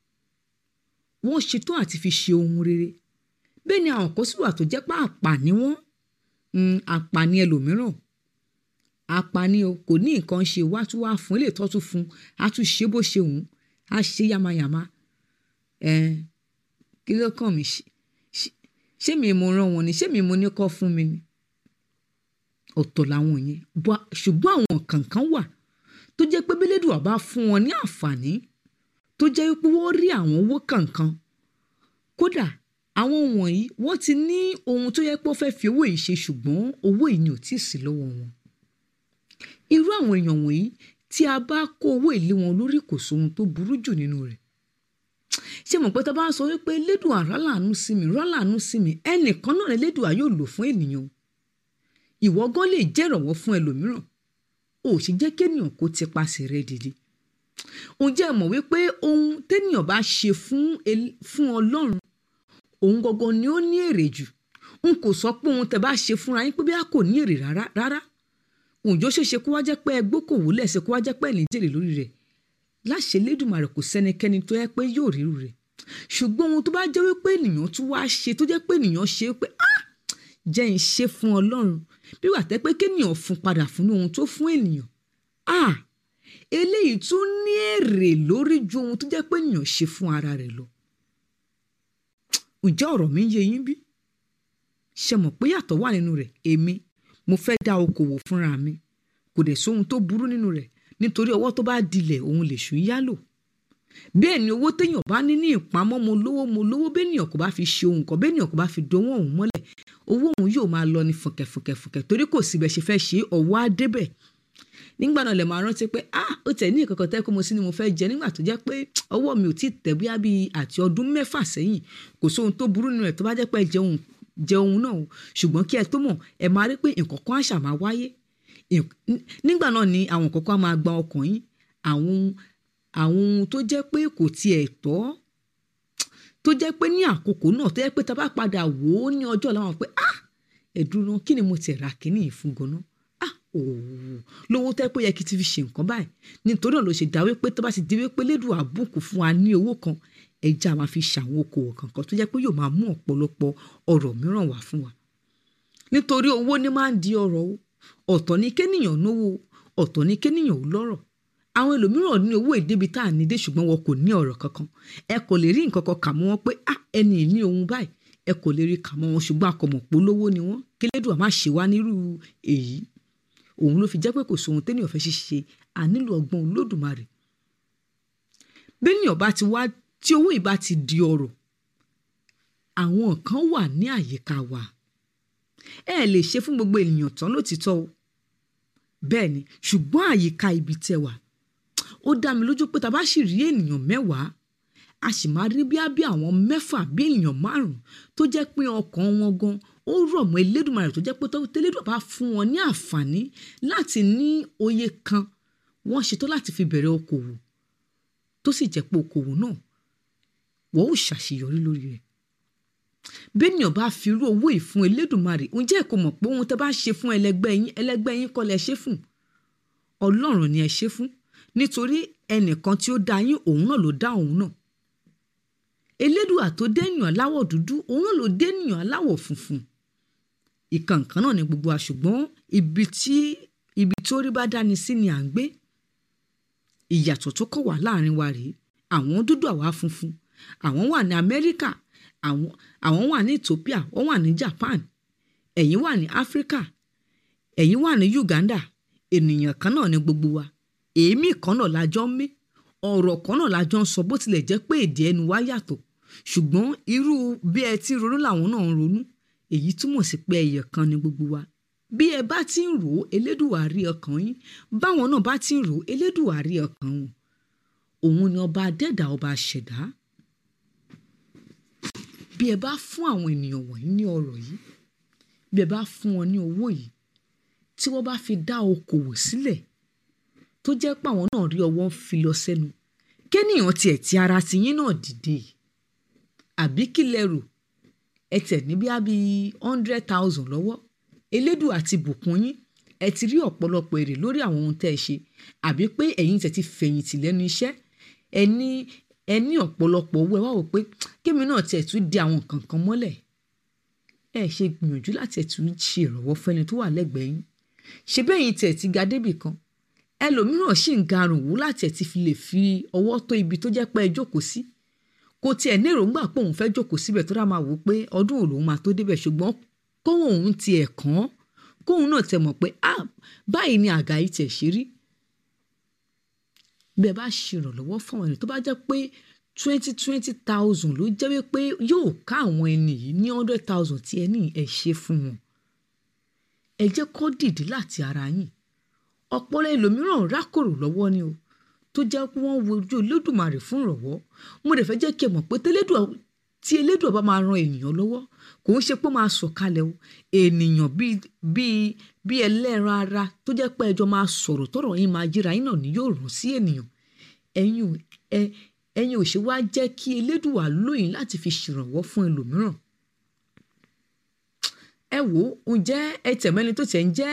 wọ́n ṣetán àti fi ṣe ohun rere bẹ́ẹ̀ ni àwọn kan sì wà tó jẹ́ pé àpàní wọ́n mm, àpàní ẹlòmíràn àpàní o kò ní nǹkan ṣe wá tún wá fún ilé ìtọ́jú fún a tún ṣe bó ṣe wù ú a ṣe yamayama ẹ kí ló kàn mí ṣe- ṣe- ṣé mi mo rán wọn ni ṣé mi mo ní kọ́ fún mi ni ọ̀tọ̀ làwọn yẹn Bọ́- ṣùgbọ́n àwọn kankan wà tó jẹ́ pé bílédùà bá fún wọn ní àǹfààní tó jẹ́ pé wọ́n rí àwọn owó kankan kódà àwọn wọ̀nyí wọ́n ti ní ohun tó yẹ pé wọ́n fẹ́ fi owó yìí ṣe ṣùgbọ́n owó yìí ni ò tí ì sí lọ́wọ́ wọn irú àwọn èèyàn wọ̀nyí tí a bá kó owó ìlé wọn lórí kò sóhun tó burú jù nínú rẹ̀ ṣé mọ̀ pé tá a bá sọ wípé lédùn àrálàánú sí mi rálàánú sí mi ẹnìkan náà lédùn yóò lò fún ènìyàn ìwọ gan lè jẹ́ ìrànwọ́ fún ẹlòmíràn ò sì jẹ́ kéèyàn kó ti pasẹ̀ rẹ dìde ǹjẹ́ ẹ mọ̀ wípé ohun téèyàn bá ṣe fún el- fún ọlọ́run òun gangan ni ó ní èrè jù n kò sọ pé ohun tẹ́ bá ṣe fúnra yín pé bí a kò ní èrè rárá rárá òjò ṣeéṣe kó wá jẹ́ pé ẹgbẹ́ kò wò lẹ́sẹ̀ kó wá jẹ́ pé ẹ̀lìn jèrè lórí rẹ̀ láṣẹ Elédùmarè kò sẹ́nikẹ́ni tó yẹ pé yóò ríru rẹ̀ ṣùgbọ́n ohun tó bá jẹ́ wípé ènìyàn tún wá ṣe tó jẹ́ pé ènìyàn ṣe pé ah jẹ́ ń ṣe fún ọlọ́run bí wà tẹ́ pé kéèyàn fún padà fún ohun tó fún ènìyàn ah eléyìí tún ní èrè lórí ju ohun tó jẹ́ pé ènìyàn ṣe fún ara rẹ̀ lọ ǹjẹ́ ọ̀rọ̀ mi ń yé yín bí ṣe mọ̀ pé yàtọ̀ wà nínú rẹ̀ èmi mo fẹ́ dá okòwò fúnra mi kò dẹ̀ sóhun tó burú nínú rẹ̀ nítorí ọwọ́ tó bá dilẹ̀ òun lè ṣú yálò bẹ́ẹ̀ ni owó téèyàn bá ní ní ìpamọ́ mo lówó mo lówó béèyàn kò bá fi ṣe ohun kan béèyàn kò bá fi dowó òun mọ́lẹ̀ owó òun yóò máa lọ ní fùnkẹ̀fùnkẹ̀fùnkẹ̀ torí kò síbẹ̀ ṣe fẹ́ ṣe ọwọ́ á débẹ̀ nígbà náà lè máa rántí pé ah ó tẹ̀ ní ìkọ̀kọ̀ tẹ́ kó mo sí ni mo fẹ́ jẹ nígbà tó jẹ́ pé ọwọ́ mi ò tí ì tẹ̀ bóyá bíi àti ọdún mẹ́fà sẹ́yìn kò sóhun tó burú nínú ẹ̀ tó bá jẹ́ pé ẹ jẹun jẹun náà o ṣùgbọ́n kí ẹ tó mọ̀ ẹ máa rí pé nǹkan kan àṣà máa wáyé Nk- n- nígbà náà ni àwọn nǹkan kan á máa gba ọkàn yín àwọn ohun- àwọn ohun tó jẹ́ pé kò tiẹ̀ tọ́ tó jẹ́ pé ní àkókò náà tó jẹ́ pé tá a bá padà wò ó ní ọjọ́ ọ̀la wọn pé ah ẹ̀dùn náà kí ni mo tiẹ̀ ra kínní yìí fún ganan ah ooo lówó tẹ́ pé ó yẹ kí n ti fi ṣe nǹkan báyìí nítorí náà ló ṣe dá wípé tó bá ti di wípé lédùn àbùkù fún wa ní owó kan ẹja máa fi ṣàwọn okòwò kankan tó jẹ́ pé yóò máa mú ọ̀pọ̀lọpọ̀ ọ̀rọ̀ mìíràn wá fún wa nítorí owó ní máa ń di ọrọ̀ o ọ̀tọ̀ ní kéèyàn náwó ọ̀tọ̀ ní kéèyàn ò lọ́rọ̀ àwọn ẹlòmíràn ní owó ìdébi tá à ní dé ṣùgbọ́n wọn kò ní ọ̀rọ̀ kankan ẹ kò lè rí nǹkan kan kà mọ́ wọn pé ah ẹni yìí ní ohun báyìí ẹ kò lè rí kà mọ́ wọn ṣùgbọ́n akọ̀mọ̀ polówó ni wọ́n kélédùà má ṣe wá nírú èyí òun ló fi jẹ́ pé kò sóhun téèyàn fẹ́ ṣiṣẹ́ ànílò ọgbọ́n olódùmarè béèyàn bá ti wá tí owó ìbá ti di ọrọ̀ àwọn kan wà ní àyíká wa ẹ lè ṣe fún gbogbo ènìyàn tán lótìtọ́ o bẹ́ẹ̀ ni ṣùgbọ́n àyíká ibi tẹ́ wà ó dá mi lójú pé tá a bá sì rí ènìyàn mẹ́wàá a sì máa rí bí bí àwọn mẹ́fà bí ènìyàn márùn-ún tó jẹ́ pé ọkàn wọn gan ó rọ̀ mọ́ Elédùmarè tó jẹ́ pé tó tẹ́lẹ́dùn bá fún wọn ní àǹfààní láti ní òye kan wọ́n ṣetán láti fi bẹ̀rẹ̀ okòwò tó sì jẹ́ pé okòwò náà wọ́n ò ṣàṣeyọrí lórí rẹ̀ bẹ́ẹ̀nìyàn bá fi irú owó yìí fún Elédùmarè ǹjẹ́ ẹ kò mọ̀ pé ohun tẹ́ bá ṣe fún ẹlẹgbẹ́ yín ẹlẹgbẹ́ yín kọ́ lẹ ṣe fún Ọlọ́run ni ẹ ṣe fún nítorí ẹnìkan tí ó dá yín òun náà ló dá òun náà Elédùà tó dẹ́nìyàn aláwọ̀ dúdú òun náà ló dẹ́nìyàn aláwọ̀ funfun ìkànkan náà ni gbogbo wa ṣùgbọ́n ibi tí ibi tó rí bá dáni sí ni à ń gbé ìyàtọ̀ tó kọ̀ wá láàrin wa rèé àwọn dúdú àwa funfun àwọn wà ní amẹ́ríkà àwọn àwọn wà ní ethiopia wọ́n wà ní japan ẹ̀yin wà ní áfíríkà ẹ̀yin wà ní uganda ènìyàn kan náà ní gbogbo wa èémí kan náà la jọ ń mí ọ̀rọ̀ kan náà la jọ ń sọ bó tilẹ̀ jẹ́ pé èdè ẹnu wa yàtọ̀ ṣùgbọ́n irú bí ẹ ti ronú làwọn náà ń ronú èyí túmọ̀ sí pé ẹyẹ kan ní gbogbo wa bí ẹ bá ti ń rò ó elédùwà rí ọkàn yín báwọn náà bá ti ń rò ó elédùwà rí ọkàn wọn òun ni ọba adẹ́dà ọba ṣẹ̀dá bí ẹ bá fún àwọn ènìyàn wọ̀nyí ní ọrọ̀ yìí bí ẹ bá fún wọn ní owó yìí tí wọ́n bá fi dá okòwò sílẹ̀ tó jẹ́ pé àwọn náà rí ọwọ́ ń fi lọ sẹ́nu kéèyàn tiẹ̀ ti ara ti yín náà dìde àbí kí lẹ rò ẹ tẹ̀ ní bí ábí hundred thousand lọ́wọ́ elédùn àti bùkún yín ẹ ti rí ọ̀pọ̀lọpọ̀ èrè lórí àwọn ohun tẹ́ ẹ ṣe àbí pé ẹ̀yin tẹ̀ ti fẹ̀yìntì lẹ́nu iṣẹ́ ẹ ní ẹ ní ọ̀pọ̀lọpọ̀ owó ẹ wá wò pé kémi náà tiẹ̀ tún di àwọn nǹkan kan mọ́lẹ̀ ẹ ṣe gbìyànjú láti ẹ̀ tún ṣe ìrànwọ́ fẹ́ni tó wà lẹ́gbẹ̀ẹ́ yín ṣe bẹ́ẹ̀ yín tiẹ̀ ti ga débì kan ẹlòmíràn sì ń garùn wú láti ẹ̀ ti fi lè fi ọwọ́ tó ibi tó jẹ́ pé ẹ jókòó sí kò tiẹ̀ ní èròǹgbà pé òun fẹ́ jókòó síbẹ̀ tó dá máa wò ó pé ọdún òun lòun máa tó débẹ̀ ṣùgbọ́n kóhun òun tiẹ̀ kàn án kóhun náà tẹ̀ mọ̀ pé ah báyìí ni àga yìí tiẹ̀ ṣe rí bí ẹ bá ṣèrànlọ́wọ́ fún àwọn ènìyàn tó bá jẹ́ pé twenty twenty thousand ló jẹ́ wípé yóò ká àwọn ẹni yìí ní hundred thousand tí ẹ ní ẹ ṣe fún wọn ẹ jẹ́ kó dìde láti ara yín ọ̀pọ̀lọpọ̀ ẹlòmíràn rákòrò lọ́wọ́ ni o tó jẹ́ pé wọ́n wojú olódùmarè fún ìrànwọ́ mo dẹ̀ fẹ́ jẹ́ kí ẹ mọ̀ pé tẹ́lẹ́dùà tí elédùà bá máa ran ènìyàn lọ́wọ́ kò ń ṣe pé ó máa sọ̀kalẹ̀ o ènìyàn bíi bíi bíi ẹlẹ́ran ara tó jẹ́ pé ẹjọ́ máa sọ̀rọ̀ tọ̀rọ̀ yín máa jíra yín náà ni yóò ràn sí ènìyàn ẹ̀yin ò ẹ ẹ̀yin ò ṣe wá jẹ́ kí elédùà lóyìn láti fi ṣèrànwọ́ fún ẹlòmíràn ẹ wò ó ǹjẹ́ ẹ tẹ̀mẹ́ni tó tẹ̀ ń jẹ́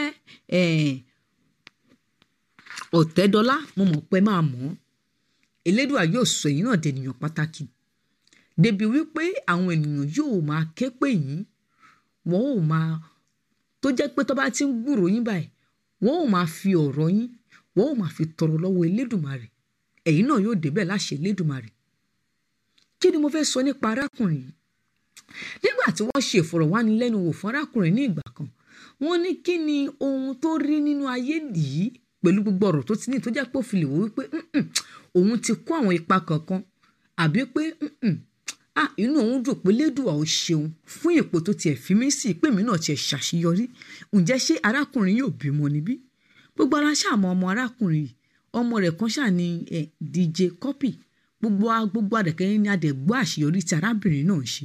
ọ̀tẹ́dọ́lá mo mọ̀ pé máa mọ̀ ọ́ elédùà yóò sọ èyí náà dènìyàn pàtàkì débi wípé àwọn ènìyàn yóò máa ké pè yín wọ́n ò máa tó jẹ́ pé tó bá ti ń gbúrò yín báyìí wọ́n ò máa fi ọ̀rọ̀ yín wọ́n ò máa fi tọrọ lọ́wọ́ elédùmarè ẹ̀yin náà yóò débẹ̀ láṣẹ elédùmarè kí ni mo fẹ́ sọ nípa arákùnrin yìí nígbà tí wọ́n ṣe ìfọ̀rọ̀wánilẹ́nuwò fún arákùnrin ní ìgbà kan wọ́n ní kí ni ohun tó rí nínú ayé yìí pẹ̀lú gbogbo ọ̀rọ̀ tó ti ní tó jẹ́ pé ó fi lè wò wípé "Mm-mm, òun ti kó àwọn ipa kankan àbí pé "Mm-mm, ah inú òun dùn pé lédùá ò ṣeun fún ipò tó tiẹ̀ fi mí sí pé mi náà tiẹ̀ ṣàṣeyọrí ǹjẹ́ ṣé arákùnrin yóò bímọ níbí gbogbo ara ṣàmọ ọmọ arákùnrin yìí ọmọ rẹ̀ kan ṣáà ní ẹ dj copy gbogbo a- gbogbo adẹ̀kẹ́ ní adẹ̀gbọ́ àṣeyọrí tí arábìnrin náà ń ṣe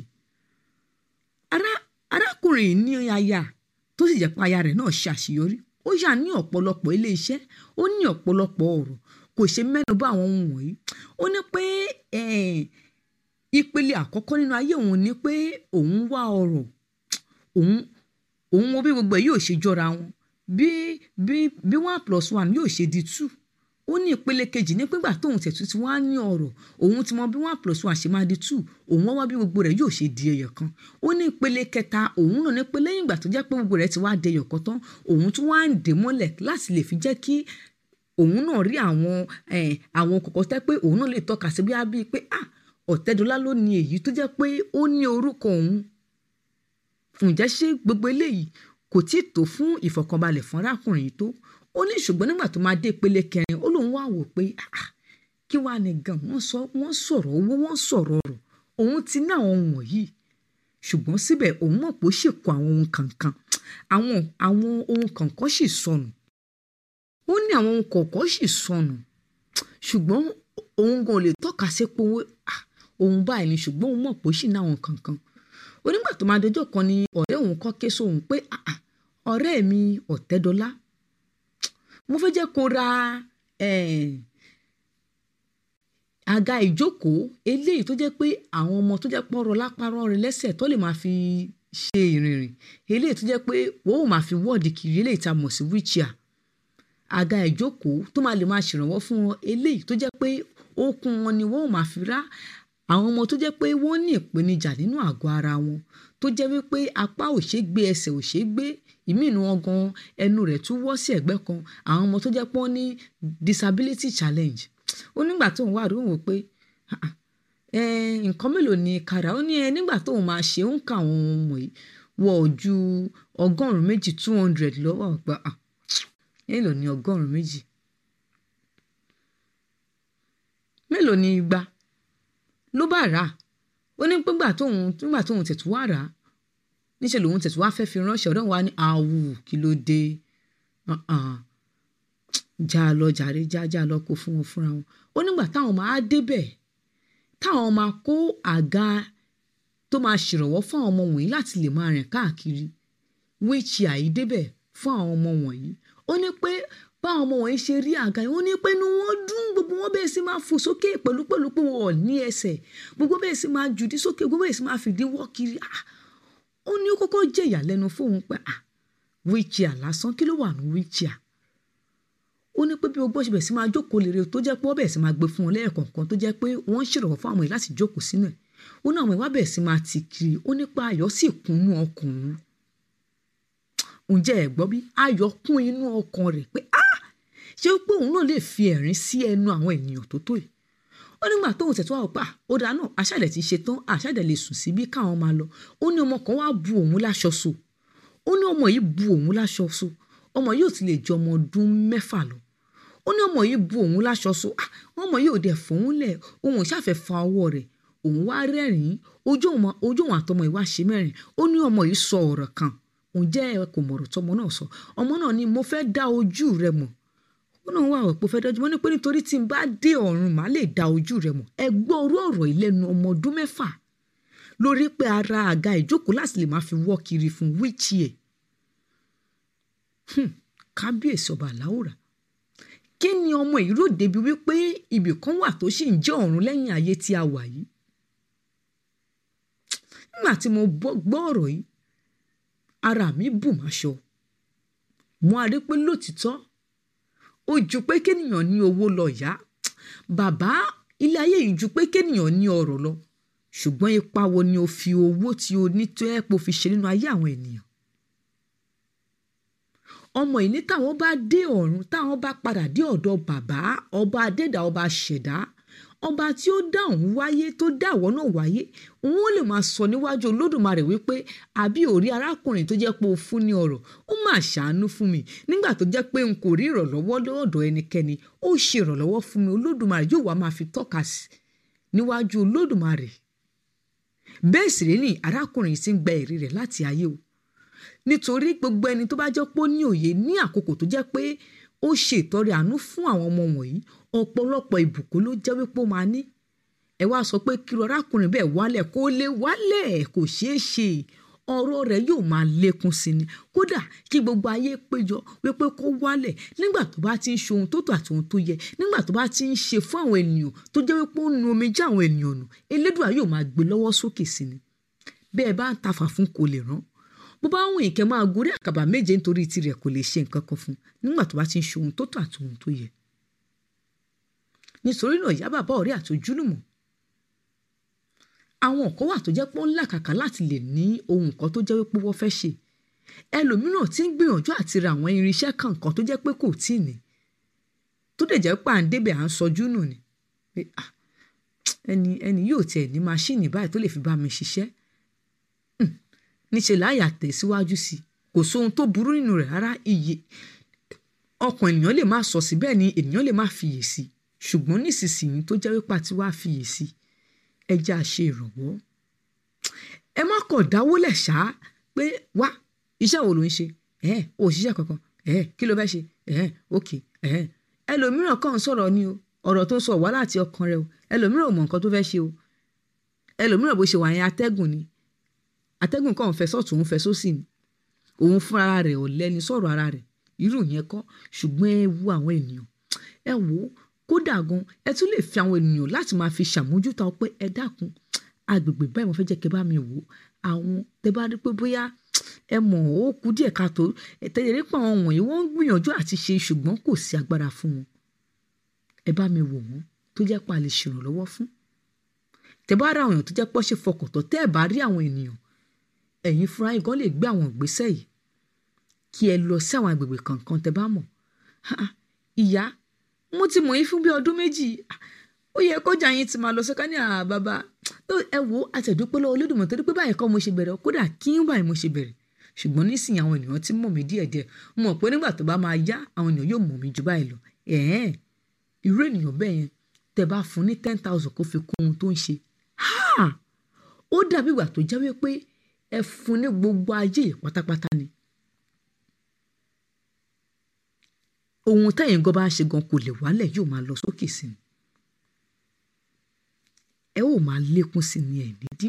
ará arákùnrin yìí ní aya tó sì jẹ́ pé aya rẹ̀ náà ṣe àṣeyọrí ó yà ní ọ̀pọ̀lọpọ̀ ilé iṣẹ́ ó ní ọ̀pọ̀lọpọ̀ ọ̀rọ̀ kò ṣe mẹ́nu bà àwọn ohun wọ̀nyí ó ní pé eh, ìpele àkọ́kọ́ nínú ayé òun ni pé òun wá ọrọ̀ òun òun wo bí gbogbo ẹ̀ yóò ṣe jọra wọn bí bí bí one plus one yóò ṣe di two ó ní ìpele kejì ní pígbà tóun tẹ̀tù tí wọ́n á ní ọ̀rọ̀ òun ti mọ bí one plus one ṣe máa di two òun wá wá bí gbogbo rẹ̀ yóò ṣe di ẹyọ kan ó ní ìpele kẹta òun náà ní pé lẹ́yìn ìgbà tó jẹ́ pé gbogbo rẹ̀ ti wá di ẹyọ kan tán òun tún wá ń dè mọ́lẹ̀ láti lè fi jẹ́ kí òun náà rí àwọn eh, àwọn kọ̀kọ́ tẹ́ pé òun náà lè tọ́ka sí bí á bíi pé ah ọ̀tẹ́dọ́lá ló ní èyí tó jẹ́ pé ó ní orúkọ òun ǹjẹ́ ṣé gbogbo eléyìí kò tí ì tó fún ìfọ̀kànbalẹ̀ fún arákùnrin yìí tó ó ní ṣùgbọ́n nígbà tó máa dé ìpele kẹrin ó lóun wá wò pé "Ah, ah, kí wàá ní gan wọ́n sọ wọ́n sọ̀rọ̀ owó wọ́n sọ̀rọ̀ ọ̀rọ̀ òun ti ní àwọn ohun wọ̀nyí ṣùgbọ́n síbẹ̀ òun mọ̀ pé ó ṣì kó àwọn ohun kankan àwọn àwọn ohun kankan sì sọnù ó ní àwọn ohun kọ̀ọ̀kan sì sọnù ṣùgbọ́n òun gan ò lè tọ́ka sí pé owó ah, òun báyìí ni ṣùgbọ́n òun mọ̀ pé ó sì ní àwọn kankan onígbà tó máa dọjọ́ kan ni ọ̀rẹ́ òun kọ́ ké sóhun pé "Ah, ah, ọ̀rẹ́ mi ọ̀tẹ́dọ́lá mo fẹ́ jẹ́ kó ra eh, àga ìjókòó eléyìí tó jẹ́ pé àwọn ọmọ tó jẹ́ pọ́nrọ̀ lápárọ̀ rẹ̀ lẹ́sẹ̀ tó lè máa fi ṣe ìrìnrìn eléyìí tó jẹ́ pé wọ́n ò máa fi wọ́ọ̀dì kiri eléyìí tá a mọ̀ sí wheelchair àga ìjókòó tó máa lè máa ṣèrànwọ́ fún wọn eléyìí tó jẹ́ pé okun wọn ni wọ́n ò máa fi rá àwọn ọmọ tó jẹ́ pé wọ́n ní ìpèníjà nínú àgọ́ ara wọn tó jẹ́ wípé apá ò ṣeé gbé ẹsẹ̀ ò ṣeé gbé ìmínú wọn gan ẹnu rẹ̀ tún wọ́ sí ẹ̀gbẹ́ kan àwọn ọmọ tó jẹ́ pé wọ́n ní disability challenge ó nígbà tó ń wá àdúgbò wò pé "Ah, ah, ẹ nǹkan mélòó ni kàrà ó ní ẹ nígbà tóun máa ṣe ó ń ka àwọn ohun wọ̀nyí wọ ju ọgọ́rùn-ún méjì two hundred lọ́wọ́ ọ̀gbà mélòó ni ọgọ́rùn-ún méjì mélòó ni igba ló bá rà á ó ní pígbà tóun nígbà tóun tẹ̀tù wá rà á níṣẹ́ lòun tẹ̀tù wá fẹ́ fi ránṣẹ́ ọ̀dọ́ wa ní àwù kí ló dé Uh-uh. já a lọ jàre já já a lọ kó fún wọn fúnra wọn ó nígbà táwọn máa débẹ̀ táwọn máa kó àga tó máa ṣèrànwọ́ fún àwọn ọmọ wọ̀nyí láti lè máa rìn káàkiri wíìchì àìdébẹ̀ fún àwọn ọmọ wọ̀nyí ó ní pé báwọn ọmọ wọ̀nyí ṣe rí àga yìí ó ní pé inú wọn dùn gbogbo wọn bẹ́ẹ̀ sì máa fò sókè pẹ̀lú pẹ̀lú pé wọn ò ní ẹsẹ̀ gbogbo bẹ́ẹ̀ sì máa jùdí sókè gbogbo bẹ́ẹ̀ sì máa fìdí wọ́ kiri ah ó ní ó kọ́kọ́ jẹ́ ìyàlẹ́nu fóun pé ah wíìchì àlásán kí ló wà ní wíìchì à ó ní pé bí ogbó ṣe bẹ̀ sí máa jókòó lére tó jẹ́ pé wọ́n bẹ̀ sí máa gbé fún wọn lẹ́ẹ̀kọ̀ọ̀kan tó jẹ́ pé wọ́n ń ṣèrànwọ́ fún àwọn èèyàn láti jókòó sínú ẹ̀ ó ní àwọn ìwà bẹ̀ sí máa tì kiri ó nípa ayọ̀ sì kúnnú ọkùnrin ǹjẹ́ ẹ̀ gbọ́ bí ayọ̀ kún inú ọkàn rẹ̀ pé ah ṣé pé òun náà lè fi ẹ̀rín sí ẹnu àwọn ènìyàn tó tó yìí ó nígbà tóun tẹ̀ tó wà pa ó dáa náà àṣàdẹ̀ ti ṣe tán àṣàdẹ̀ lè sùn síbí káwọn máa lọ ó ní ọmọ kan wá bu òun láṣọ so ó ní ọmọ yìí bu òun láṣọ so ọmọ yìí ò ti lè ju ọmọ ọdún mẹ́fà lọ ó ní ọmọ yìí bu òun láṣọ so ah ọmọ yìí ò dẹ̀ fòun lẹ̀ òun ṣàfẹ́ fa ọwọ́ rẹ̀ òun wá rẹ́rìn-ín ojú òun ojú òun àtọmọ yìí wá ṣe mẹ́rin ó ní ọmọ yìí sọ ọ̀rọ̀ kan òun jẹ́ ẹ kò mọ̀rọ̀ tọmọ náà sọ ọmọ náà ní mo fẹ́ dá ojú rẹ mọ̀ ó náà wà pé fẹ́ dájú mọ́ ní pé nítorí tí n bá dé ọ̀run màá lè dá ojú rẹ mọ̀ ẹ gbọ́ orú ọ̀rọ̀ ìlẹ́nu ọmọ ọdún mẹ́fà lórí pé ara àga ìjókòó láti lè máa fi wọ́ kiri fún wíìchì ẹ̀ kábíyèsí ọba àláwòrán kí ni ọmọ yìí rò débi wípé ibì kan wà tó sì ń jẹ́ ọ̀run lẹ́yìn ayé tí a wà yìí nígbà tí mo gbọ́ ọ̀rọ̀ yìí ara mi bù máṣọ mo á rí pé lótìtọ́ ó ju pé kéèyàn ní owó lọ yá bàbá ilé ayé yìí ju pé kéèyàn ní ọrọ̀ lọ ṣùgbọ́n ipa wo ni o fi owó tí o ní tó ẹ́ pò fi ṣe nínú ayé àwọn ènìyàn ọmọ ìní táwọn bá dé ọ̀run táwọn bá padà dé ọ̀dọ̀ bàbá ọba adẹ́dà ọba ṣẹ̀dá ọba tí ó dá òun wáyé tó dá àwọn náà wáyé òun ó lè máa sọ níwájú olódùmarè wípé àbí òrí arákùnrin tó jẹ́ pé o fún ní ọrọ̀ ó máa ṣàánú fún mi nígbà tó jẹ́ pé n kò rí ìrànlọ́wọ́ lọ́dọ̀ ẹnikẹ́ni ó ṣe ìrànlọ́wọ́ fún mi olódùmarè yóò wá máa fi tọ́ka sí níwájú olódùmarè bẹ́ẹ̀ sì rí ni arákùnrin sì ń gba èrè rẹ̀ láti ayé o nítorí gbogbo ẹni tó bá jẹ́ pé ó ní òye ní àkókò tó jẹ́ pé ó ṣe ìtọrẹ àánú fún àwọn ọmọ wọ̀nyí ọ̀pọ̀lọpọ̀ ìbùkún ló jẹ́ wípé ó máa ní ẹ wá sọ pé kí arákùnrin bẹ́ẹ̀ wálẹ̀ kó lè wálẹ̀ kò ṣeé ṣe ọ̀rọ̀ rẹ̀ yóò máa lékún sí ni kódà kí gbogbo ayé péjọ wípé kó wálẹ̀ nígbà tó bá ti ń ṣe ohun tó tọ́ àti ohun tó yẹ nígbà tó bá ti ń ṣe fún àwọn ènìyàn tó jẹ́ wípé ó nu omijé àwọn ènìyàn nù elédùà yóò máa gbé lọ́wọ́ sókè sí ni bẹ́ẹ̀ bá ń tafà fún kò lè rán bó bá wùn ìkẹ́ máa gorí àkàbà méje nítorí tirẹ̀ kò lè ṣe nǹkan kan fún nígbà tó bá ti ń ṣe ohun tó tọ́ àti ohun tó yẹ nítorí náà ìyá bàbá ọ̀rẹ́ àti ojúlùmọ̀ àwọn kan wà tó jẹ́ pé ó ń làkàkà láti lè ní ohun kan tó jẹ́ wípé wọ́n fẹ́ ṣe ẹlòmíràn tí ń gbìyànjú àti ra àwọn irinṣẹ́ kankan tó jẹ́ pé kò tí ì ní tó dẹ̀ jẹ́ pé à ń débẹ̀ à ń sọjú nù ni pé ẹni ẹni yóò tiẹ̀ ní máṣíìnì báyìí tó lè fi bá mi ṣiṣẹ́ níṣẹ́ láyà tẹ̀síwájú sí kò sóhun tó burú nínú rẹ̀ rárá iye ọkàn ènìyàn lè má sọ sí bẹ́ẹ̀ ni ènìyàn lè má fiyè sí ṣùgbọ́n nísinsìnyí tó jẹ́ wípé àti wá fiyè sí ẹ jẹ́ àṣe ìrànwọ́ ẹ má kọ̀ dáwọ́lẹ̀ ṣá pé wá iṣẹ́ wo ló ń ṣe ẹ̀ ò ṣiṣẹ́ kankan ẹ̀ kí ló fẹ́ ṣe ẹ̀ ok ẹ̀ ẹlòmíràn kàn ń sọ̀rọ̀ ni o ọ̀rọ̀ tó ń sọ wá láti ọkàn rẹ o ẹlòmíràn ò mọ nǹkan tó fẹ́ ṣe o ẹlòmíràn bó ṣe wà yẹn atẹ́gùn ni atẹ́gùn kan fẹ́ sọ́tún òun fẹ́ sósì ni òun fún ara rẹ̀ ò lẹ́ni sọ̀rọ̀ ara rẹ̀ irú yẹn kọ́ ṣùgbọ́n ẹ wo àwọn ènìyàn ẹ wò ó kódà gan ẹ tún lè fi àwọn ènìyàn láti máa fi ṣàmójútó pé ẹ dákun agbègbè báyìí mo fẹ́ jẹ́ kẹ́ bá mi wò ó àwọn tẹ bá rí pé bóyá ẹ mọ̀ ó kú díẹ̀ káàtó tẹ̀lé rí pé àwọn wọ̀nyí wọ́n ń gbìyànjú àti ṣe ṣùgbọ́n kò sí agbára fún wọn ẹ bá mi wò wọ́n tó jẹ́ pé a lè ṣèrànlọ́wọ́ fún tẹ bá rí àwọn èèyàn tó jẹ́ pọ́ ṣe fọkàntán tẹ́ ẹ bá rí àwọn ènìyàn ẹ̀yin fúnra yín gan lè gbé àwọn ìgbésẹ̀ yìí kí ẹ lọ sí àwọn agbègbè kankan tẹ bá mọ̀ ìyá mo ti mọ̀ yín fún bí ọdún méjì ó yẹ kọjá yín ti máa lọ sọ́ká ní àá bàbá ẹ wo àtẹ̀dúpẹ́ lọ́wọ́ olódùmọ̀ torí pé báyìí kọ́ mo ṣe bẹ̀rẹ̀ kódà kí n báyìí mo ṣe bẹ̀rẹ̀ ṣùgbọ́n nísìnyí àwọn ènìyàn ti mọ̀ mí díẹ̀díẹ̀ mo mọ̀ pé nígbà tó bá máa yá àwọn ènìyàn yóò mọ̀ mí jù báyìí lọ ẹ̀ẹ́n irú ènìyàn bẹ́ẹ̀ yẹn tẹ́ bá fún ní ten thousand kó fi kún ohun tó ń ṣe ha ó dàbí ìgbà tó jẹ́ wípé ẹ fún ní gbogbo ayé yìí pátápátá ni ohun tẹ́yìn gan bá ṣe gan kò lè wálẹ̀ yóò máa lọ sókè sí ni ẹ ó máa lékún sí ni ẹ̀ nídìí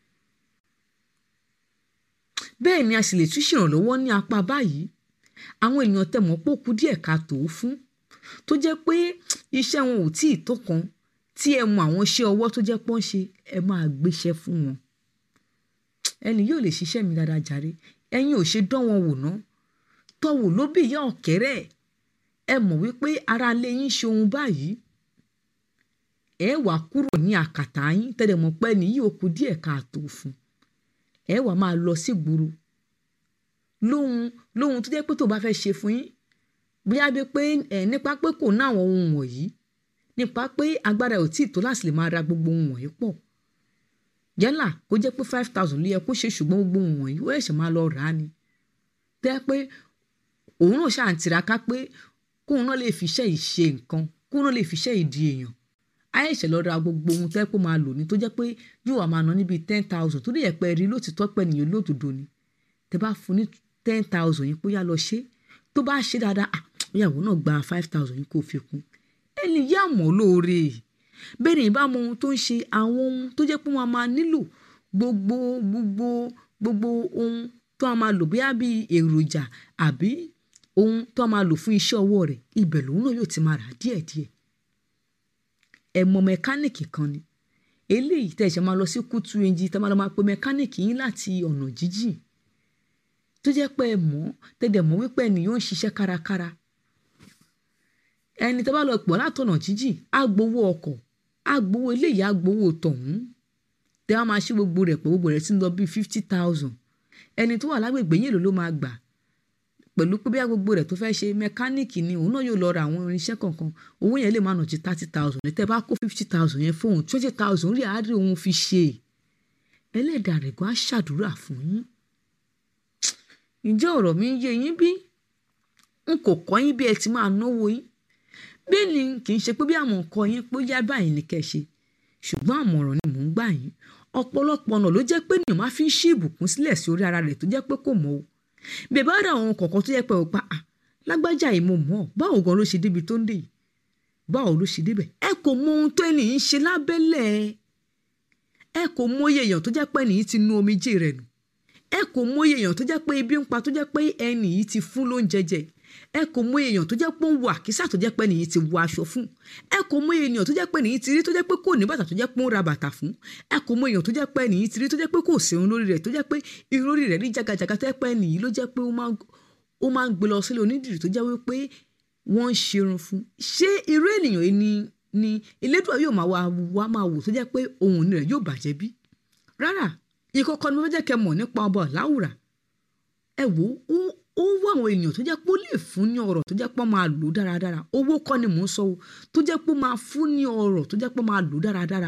bẹ́ẹ̀ ni a sì lè tún ṣèrànlọ́wọ́ ní apá báyìí àwọn ènìyàn tẹ̀mọ́ pò kú díẹ̀ ká tó fún tó jẹ́ pé iṣẹ́ wọn ò tí ì tó kan tí ẹ mọ àwọn iṣẹ́ ọwọ́ tó jẹ́ pọ́n ṣe ẹ máa gbéṣẹ́ fún wọn ẹni yóò lè ṣiṣẹ́ mi dáadáa jàre ẹ̀yin ò ṣe dán wọn wò ná tọ́wò ló bí ìyá ọ̀kẹ́rẹ́ ẹ mọ̀ wípé ara lé yín ṣe ohun báyìí ẹ wàá kúrò ní àkàtà yín tẹ́lẹ̀ mọ̀ pé ẹni yìí ó kù díẹ̀ káàtó fún ẹ wàá máa lọ sí gbòòrò lóhun lóhun tó jẹ́ pé tó bá fẹ́ ṣe fún yín bóyá bí pé ẹ nípa pé kò ná àwọn ohun wọ̀nyí nípa pé agbára ò tíì tó láti lè máa ra gbogbo ohun wọ̀nyí pọ̀ yálà kó jẹ́ pé five thousand ló yẹ kó ṣe ṣùgbọ́n gbogbo ohun wọ̀nyí ó ẹ̀ṣẹ̀ máa lọ rà á ni tẹ́ pé òun náà ṣáà ń tiraka pé kóun náà lè fi iṣẹ́ yìí ṣe nǹkan kóun náà lè fi iṣẹ́ yìí di èèyàn àìṣẹ̀ lọ ra gbogbo ohun tẹ́ pé máa lò ní tó jẹ́ pé yóò wá máa ná níbi ten thousand tó lè yẹ pé rí lótìtọ́ pẹ́ nìyẹn lódodo ni tẹ́ bá fún ní ten thousand yìí pé yá lọ ṣe tó bá ṣe dáadáa ah ìyàwó náà gba five thousand yìí kó fi kún ẹni yá mọ́ lóore bẹ́ẹ̀ ni ìbá mọ ohun tó ń ṣe àwọn ohun tó jẹ́ pé wọ́n máa nílò gbogbo gbogbo gbogbo ohun tó a máa lò bóyá bíi èròjà àbí ohun tó a máa lò fún iṣẹ́ ọwọ́ rẹ̀ ibẹ̀ lòun náà yóò ti máa rà díẹ̀díẹ̀ ẹ mọ mẹkáníìkì kan ni eléyìí tẹ̀ ṣe máa lọ sí kútu ẹnjì tẹ́ máa lọ máa pe mẹkáníìkì yín láti ọ̀nà jíjìn tó jẹ́ pé ẹ mọ̀ tẹ́lẹ̀ mọ̀ wípé ènìyàn ń ṣiṣẹ́ kárakára ẹni tẹ́ bá lọ pọ̀ látọ̀nà jíjìn á gbowó ọkọ̀ á gbowó eléyìí á gbowó tọ̀hún tẹ́ wá máa ṣe gbogbo rẹ̀ pé gbogbo rẹ̀ ti ń lọ bíi fifty thousand ẹni tó wà lágbègbè yìí ló ló máa gbà pẹ̀lú pé bíyà gbogbo rẹ̀ tó fẹ́ ṣe mẹkáníìkì ni òun náà yóò lọ ra àwọn irinṣẹ́ kọ̀ọ̀kan owó yẹn lè máa nà ju thirty thousand ní tẹ́ bá kó fifty thousand yẹn fóun twenty thousand rí àárín òun fi ṣe ẹlẹ́dàá rẹ̀ gan á ṣàdúrà fún yín ǹjẹ́ ọ̀rọ̀ mi ń yé yín bí n kò kọ́ yín bí ẹ ti máa náwó yín bẹ́ẹ̀ ni kì í ṣe pé bí àwọn nǹkan yín pé ó yá báyìí ní kẹ́ ṣe ṣùgbọ́n àmọ̀ràn ni mò ń gbà yín ọ̀pọ̀lọpọ̀ ọ̀nà ló jẹ́ pé ènìyàn máa fi ń ṣí ìbùkún sílẹ̀ sí orí ara rẹ̀ tó jẹ́ pé kò mọ̀ o bẹ́ẹ̀ bá rà àwọn kọ̀ọ̀kan tó yẹ pé ò pa à lágbájá yìí mo mọ̀ báwo gan ló ṣe débi tó ń dé yìí báwo ló ṣe débẹ̀ ẹ kò mọ ohun tó ẹnìyí ń ṣe lábẹ́lẹ̀ ẹ kò mọyè èèyàn tó jẹ́ pé ẹnìyí ti nu omijé rẹ̀ nù ẹ kò mọyè èèyàn tó jẹ́ pé ibi ń pa tó jẹ́ pé ẹnìyí ti fún lóúnjẹ jẹ ẹ kò mọyè èèyàn tó jẹ́ pé ń wọ àkísà tó jẹ́ pé ẹnìyí ti wọ aṣọ fún ẹ kò mọyè èèyàn tó jẹ́ pé ẹnìyí ti rí tó jẹ́ pé kò ní bàtà tó jẹ́ pé ń ra bàtà fún ẹ kò mọyè èèyàn tó jẹ́ pé ẹnìyí ti rí tó jẹ́ pé kò sí irun lórí rẹ̀ tó jẹ́ pé irun lórí rẹ̀ rí jagajaga tó jẹ́ pé ẹnìyí ló jẹ́ pé ó máa ń gbé lọ sílé onídìrí tó jẹ́ wípé wọ́n ń ṣerun fún ṣé irú ènìyàn yìí ni ni elédùn yóò máa wá máa wò tó jẹ́ pé ohun rẹ̀ yóò bàjẹ́ bí rárá ìkọ̀kọ̀ ni mo fẹ́ jẹ́ kẹ́ mọ̀ nípa ọba ọ̀làwùrà ẹ wò ó ó wá àwọn ènìyàn tó jẹ́ pé ó lè fún ní ọ̀rọ̀ tó jẹ́ pé ó máa lò dáradára owó kọ́ ni mò ń sọ o tó jẹ́ pé ó máa fún ní ọ̀rọ̀ tó jẹ́ pé ó máa lò dáradára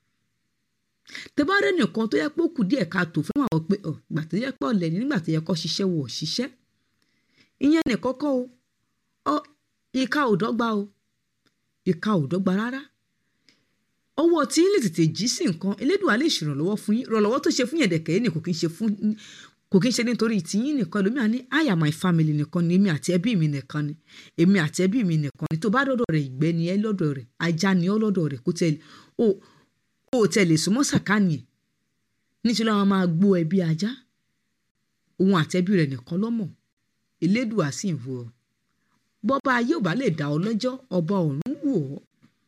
tẹ́bárẹ́ nìkan tó yẹ pé ó kù díẹ̀ ká tó fún àwọn pé ìgbà tó yẹ pé ọ̀lẹ́ ni nígbà tó yẹ kó ṣiṣẹ́ wọ̀ ṣiṣẹ́ ìyẹn nìkan kọ́ o ìka ò dọ́gba o ìka ò dọ́gba rárá ọwọ́ tí ń lè tètè jí sí nǹkan elédùn á lè ṣèrànlọ́wọ́ fún yín ìrànlọ́wọ́ tó ṣe fún yẹn dẹ̀kẹ́ ní kò kí ń ṣe fún kò kí ń ṣe nítorí tìyín nìkan lómi àní I am my family nìkan ni èmi àti ẹbí mi nìkan ni èmi àti ẹbí mi nìkan ni tó bá dọ́dọ̀ rẹ̀ ìgbẹ́ ni ẹ lọ́dọ̀ rẹ̀ ajá ni ọ lọ́dọ̀ rẹ̀ kó tẹ̀lé o ò tẹ̀lé súnmọ́ sàkánì ẹ̀ nítorí àwọn máa gbó ẹbí ajá òun àti ẹbí rẹ̀ nìkan lọ́mọ̀ elédùn á sì ń wo ọ bọ́ba ayé ò bá lè dá ọ lọ́jọ́ ọba ọ̀run wò ọ́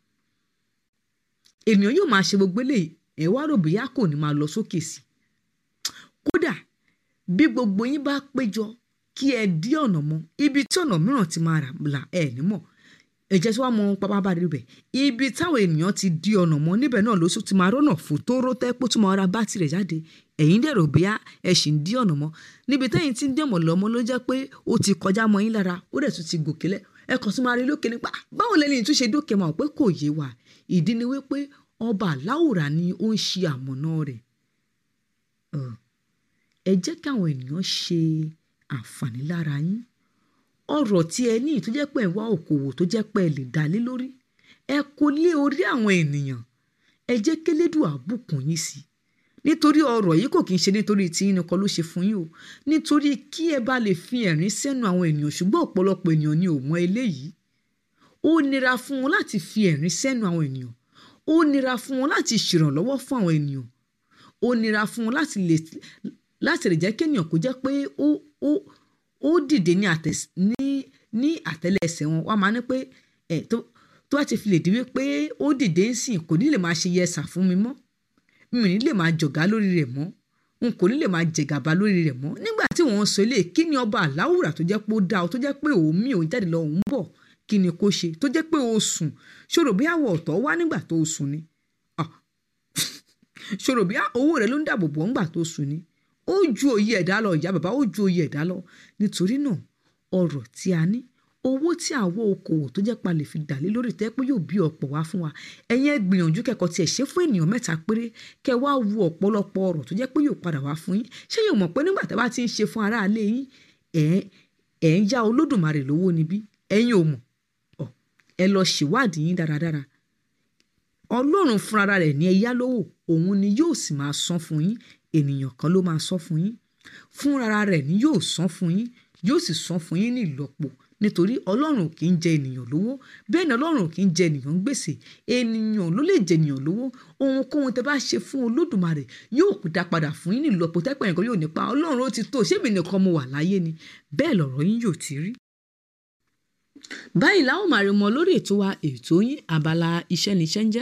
ènìyàn yóò máa ṣe gbogbo eléyìí ẹ wá rò bóyá kò ní máa lọ sókè sí kódà bí gbogbo yín bá péjọ kí ẹ dí ọ̀nà mọ́ ibi tí ọ̀nà mìíràn ti máa rà là ẹ nímọ̀ ẹ̀jẹ̀ tí wàá mọ pápá bá rí bẹ̀ ibi táwọn ènìyàn ti dí ọ̀nà mọ́ níbẹ̀ náà ló ti máa rọ́nà fún tó ró tẹ́ pé tó máa ra bátìrì jáde ẹ̀yin dẹ̀rọ bóyá ẹ sì ń dí ọ̀nà mọ́ níbi tẹ́yìn tí ń dẹ̀mọ̀ lọ́mọ ló jẹ́ pé ó ti kọjá mọ́ yín lára ó dẹ̀ tún ti gòkè lẹ̀ ẹ kàn tún máa rí lókè nípa báwo lẹ́ni tún ṣe dókè máa pé kò yé wa ìdí ni wípé ọba aláwòrá ni ó ń ṣe àmọ̀nà rẹ̀ Ọ̀, ẹ jẹ́ káwọn ènìyàn ṣe àǹfààní lára yín ọrọ̀ tí ẹ ní tó jẹ́ pé ẹ wá òkòwò tó jẹ́ pé ẹ lè dá lé lórí ẹ kó lé orí àwọn ènìyàn ẹ jẹ́ kélédùn àbùkùn yín sí nítorí ọrọ̀ yìí kò kí ń ṣe nítorí tí yín nìkan ló ṣe fún yín o nítorí kí ẹ bá lè fi ẹ̀rín sẹ́nu àwọn ènìyàn ṣùgbọ́n ọ̀pọ̀lọpọ̀ ènìyàn ni ò mọ eléyìí ó nira fún wọn láti fi ẹ̀rín sẹ́nu àwọn ènìyàn ó nira fún wọn láti ṣèrànlọ́wọ́ fún àwọn ènìyàn ó nira fún wọn láti lè láti lè jẹ́ kéèyàn kó jẹ́ pé ó ó ó dìde ní àtẹ̀s ní ní àtẹ́lẹsẹ̀ wọn wọ́n máa ní pé ẹ̀ tó tó bá ti fi lè di wípé ó dìde ń sìn kò ní lè máa ṣe yẹsà fún mi mọ́ mi ò ní lè máa jọ̀gá lórí rẹ̀ mọ́ n kò ní lè máa jẹ̀gàba lórí rẹ̀ mọ́ nígbà tí wọ́n ń sọ ilé kí ni ọba àláwùrà tó jẹ́ pé ó dá o tó jẹ́ pé òun mí òun jáde lọ òun bọ̀ kí ni kó ṣe tó jẹ́ pé o sùn ṣòro bí àwọ̀ ọ̀tọ̀ wá nígbà tó o sùn ni Ah. ṣòro bí owó rẹ ló ń dàbò bò ńgbà tó sùn ni ó ju òye ẹ̀dá lọ ìyá bàbá ó ju òye ẹ̀dá lọ nítorí náà ọrọ̀ tí a ní owó tí àwọn okòwò tó jẹ́ pa lè fi dàlé lórí tẹ́ pé yóò bí ọ̀pọ̀ wá fún wa ẹ̀yin ẹ gbìyànjú kẹ́kọ̀ọ́ tiẹ̀ ṣe fún ènìyàn mẹ́ta péré kẹ́ wá wo ọ̀pọ̀lọpọ̀ ọrọ̀ tó jẹ́ pé yóò padà wá fún yín ṣé yóò mọ̀ pé nígbà tẹ́ bá ti ń ṣe fún aráalé yín ẹ̀ ẹ̀ ń yá olódùmarè lówó níbí ẹ̀yin ò mọ̀ Ọ̀, ẹ lọ ṣèwádìí yín dáradára ọlọ́run fúnra rẹ̀ ní ẹ yá lówó òun ni yóò sì máa san fún yín ènìyàn kan ló máa san fún yín fúnra rẹ̀ ni yóò san fún yín yóò sì san fún yín ní ìlọ́po nítorí ọlọ́run ò kì í jẹ ènìyàn lówó bẹ́ẹ̀ ni ọlọ́run ò kì í jẹ ènìyàn ń gbèsè ènìyàn ló lè jẹ ènìyàn lówó ohunkóhun tẹ bá ṣe fún olódùmarè yóò dá padà fún yín ní ìlọ́po tẹ́pẹ́ nǹkan yóò nípa ọlọ́run ó ti tó ṣé mi nìkan mo wà láyé ni bẹ́ẹ̀ lọ̀rọ̀ yín yóò ti rí báyìí láwọn máa rí mọ lórí ètò wa ètò yín abala iṣẹ́ níṣẹ́ ń jẹ́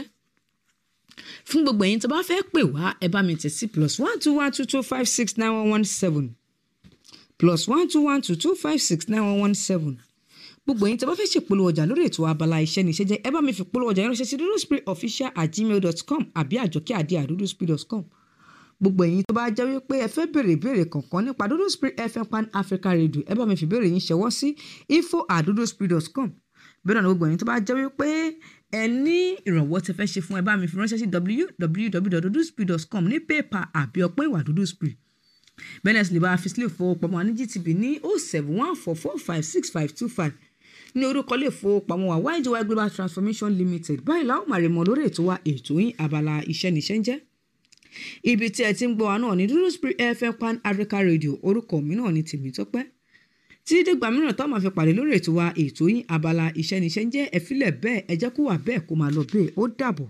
fún gbogbo ẹ̀yin tó bá fẹ́ pè wá ẹ bá mi tẹ̀ sí plus one two one two two five six nine one one seven plus one two one two two five six nine one one seven gbogbo ẹ̀yin tó bá fẹ́ ṣèpolówó ọjà lórí ètò abala iṣẹ́ níṣẹ́ jẹ́ ẹ bá mi fi polówó ọjà yẹn ránṣẹ́ sí duduspiritofficial at gmail dot com àbí àjọkẹ́ àdé àdúdúspirit dot com gbogbo ẹ̀yin tó bá jẹ́ wípé ẹ fẹ́ béèrè ìbéèrè kankan nípa Dudu Spirit FM Pan Africa Radio ẹ bá mi fi ìbéèrè yín ṣẹwọ́ sí info at duduspirit dot com bẹ́ẹ̀ náà ni gbogbo ẹ̀yin tó bá jẹ́ wípé ẹ ní ìrànwọ́ tẹ fẹ́ ṣe fún ẹ bá mi fi ránṣẹ́ sí www.duduspirit dot com ní pépà àbí ọpẹ́ ìwà Dudu Spirit bẹ́ẹ̀ náà sì lè bá a fi sílẹ̀ fowópamọ́ ní GTB ní oh seven one four four five six five two five ní orúkọ ilé ìfowópamọ́ wa YGY Global Transformation Limited báyìí láwọn máa rè mọ́ lórí ètò wa ètò yín abala iṣẹ́ níṣẹ́ ń jẹ́ ibi tí ẹ ti ń gbọ́ wa náà ní Dudu Spirit FM Pan Africa Radio orúkọ mi náà ní Tèmítọ́pẹ́ tí dìgbà mìíràn táwọn máa fi pàdé lórí ètò wa ètò yín abala iṣẹ́ níṣẹ́ ń jẹ́ ẹ̀fílẹ̀ bẹ́ẹ̀ ẹ jẹ́ kó wà bẹ́ẹ̀ kó máa lọ bẹ́ẹ̀ ó dàbọ̀.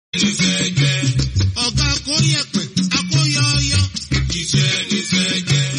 ọ̀gá kó yẹpẹ̀ akóyọyọ iṣẹ́ níṣẹ́ jẹ́.